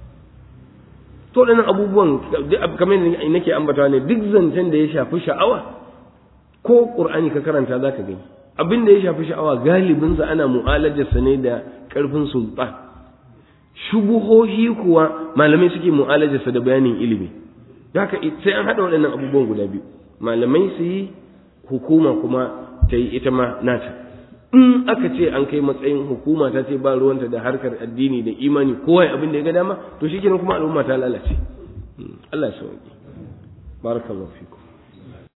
to waɗannan abubuwan kamar yadda nake ambatawa ne duk zancen da ya shafi sha'awa ko ƙur'ani ka karanta za ka gani abin da ya shafi sha'awa galibinsa ana mu'alajarsa ne da ƙarfin sultan shubuhohi kuwa malamai suke mu'alajarsa da bayanin ilimi haka sai an haɗa waɗannan abubuwan guda biyu malamai su yi hukuma kuma ta yi ita ma nata in aka ce an kai matsayin hukuma ta ce ba ruwanta da harkar addini da imani kowa abin da ya ga dama to shikenan kuma al'umma ta lalace Allah ya sauke barakallahu fikum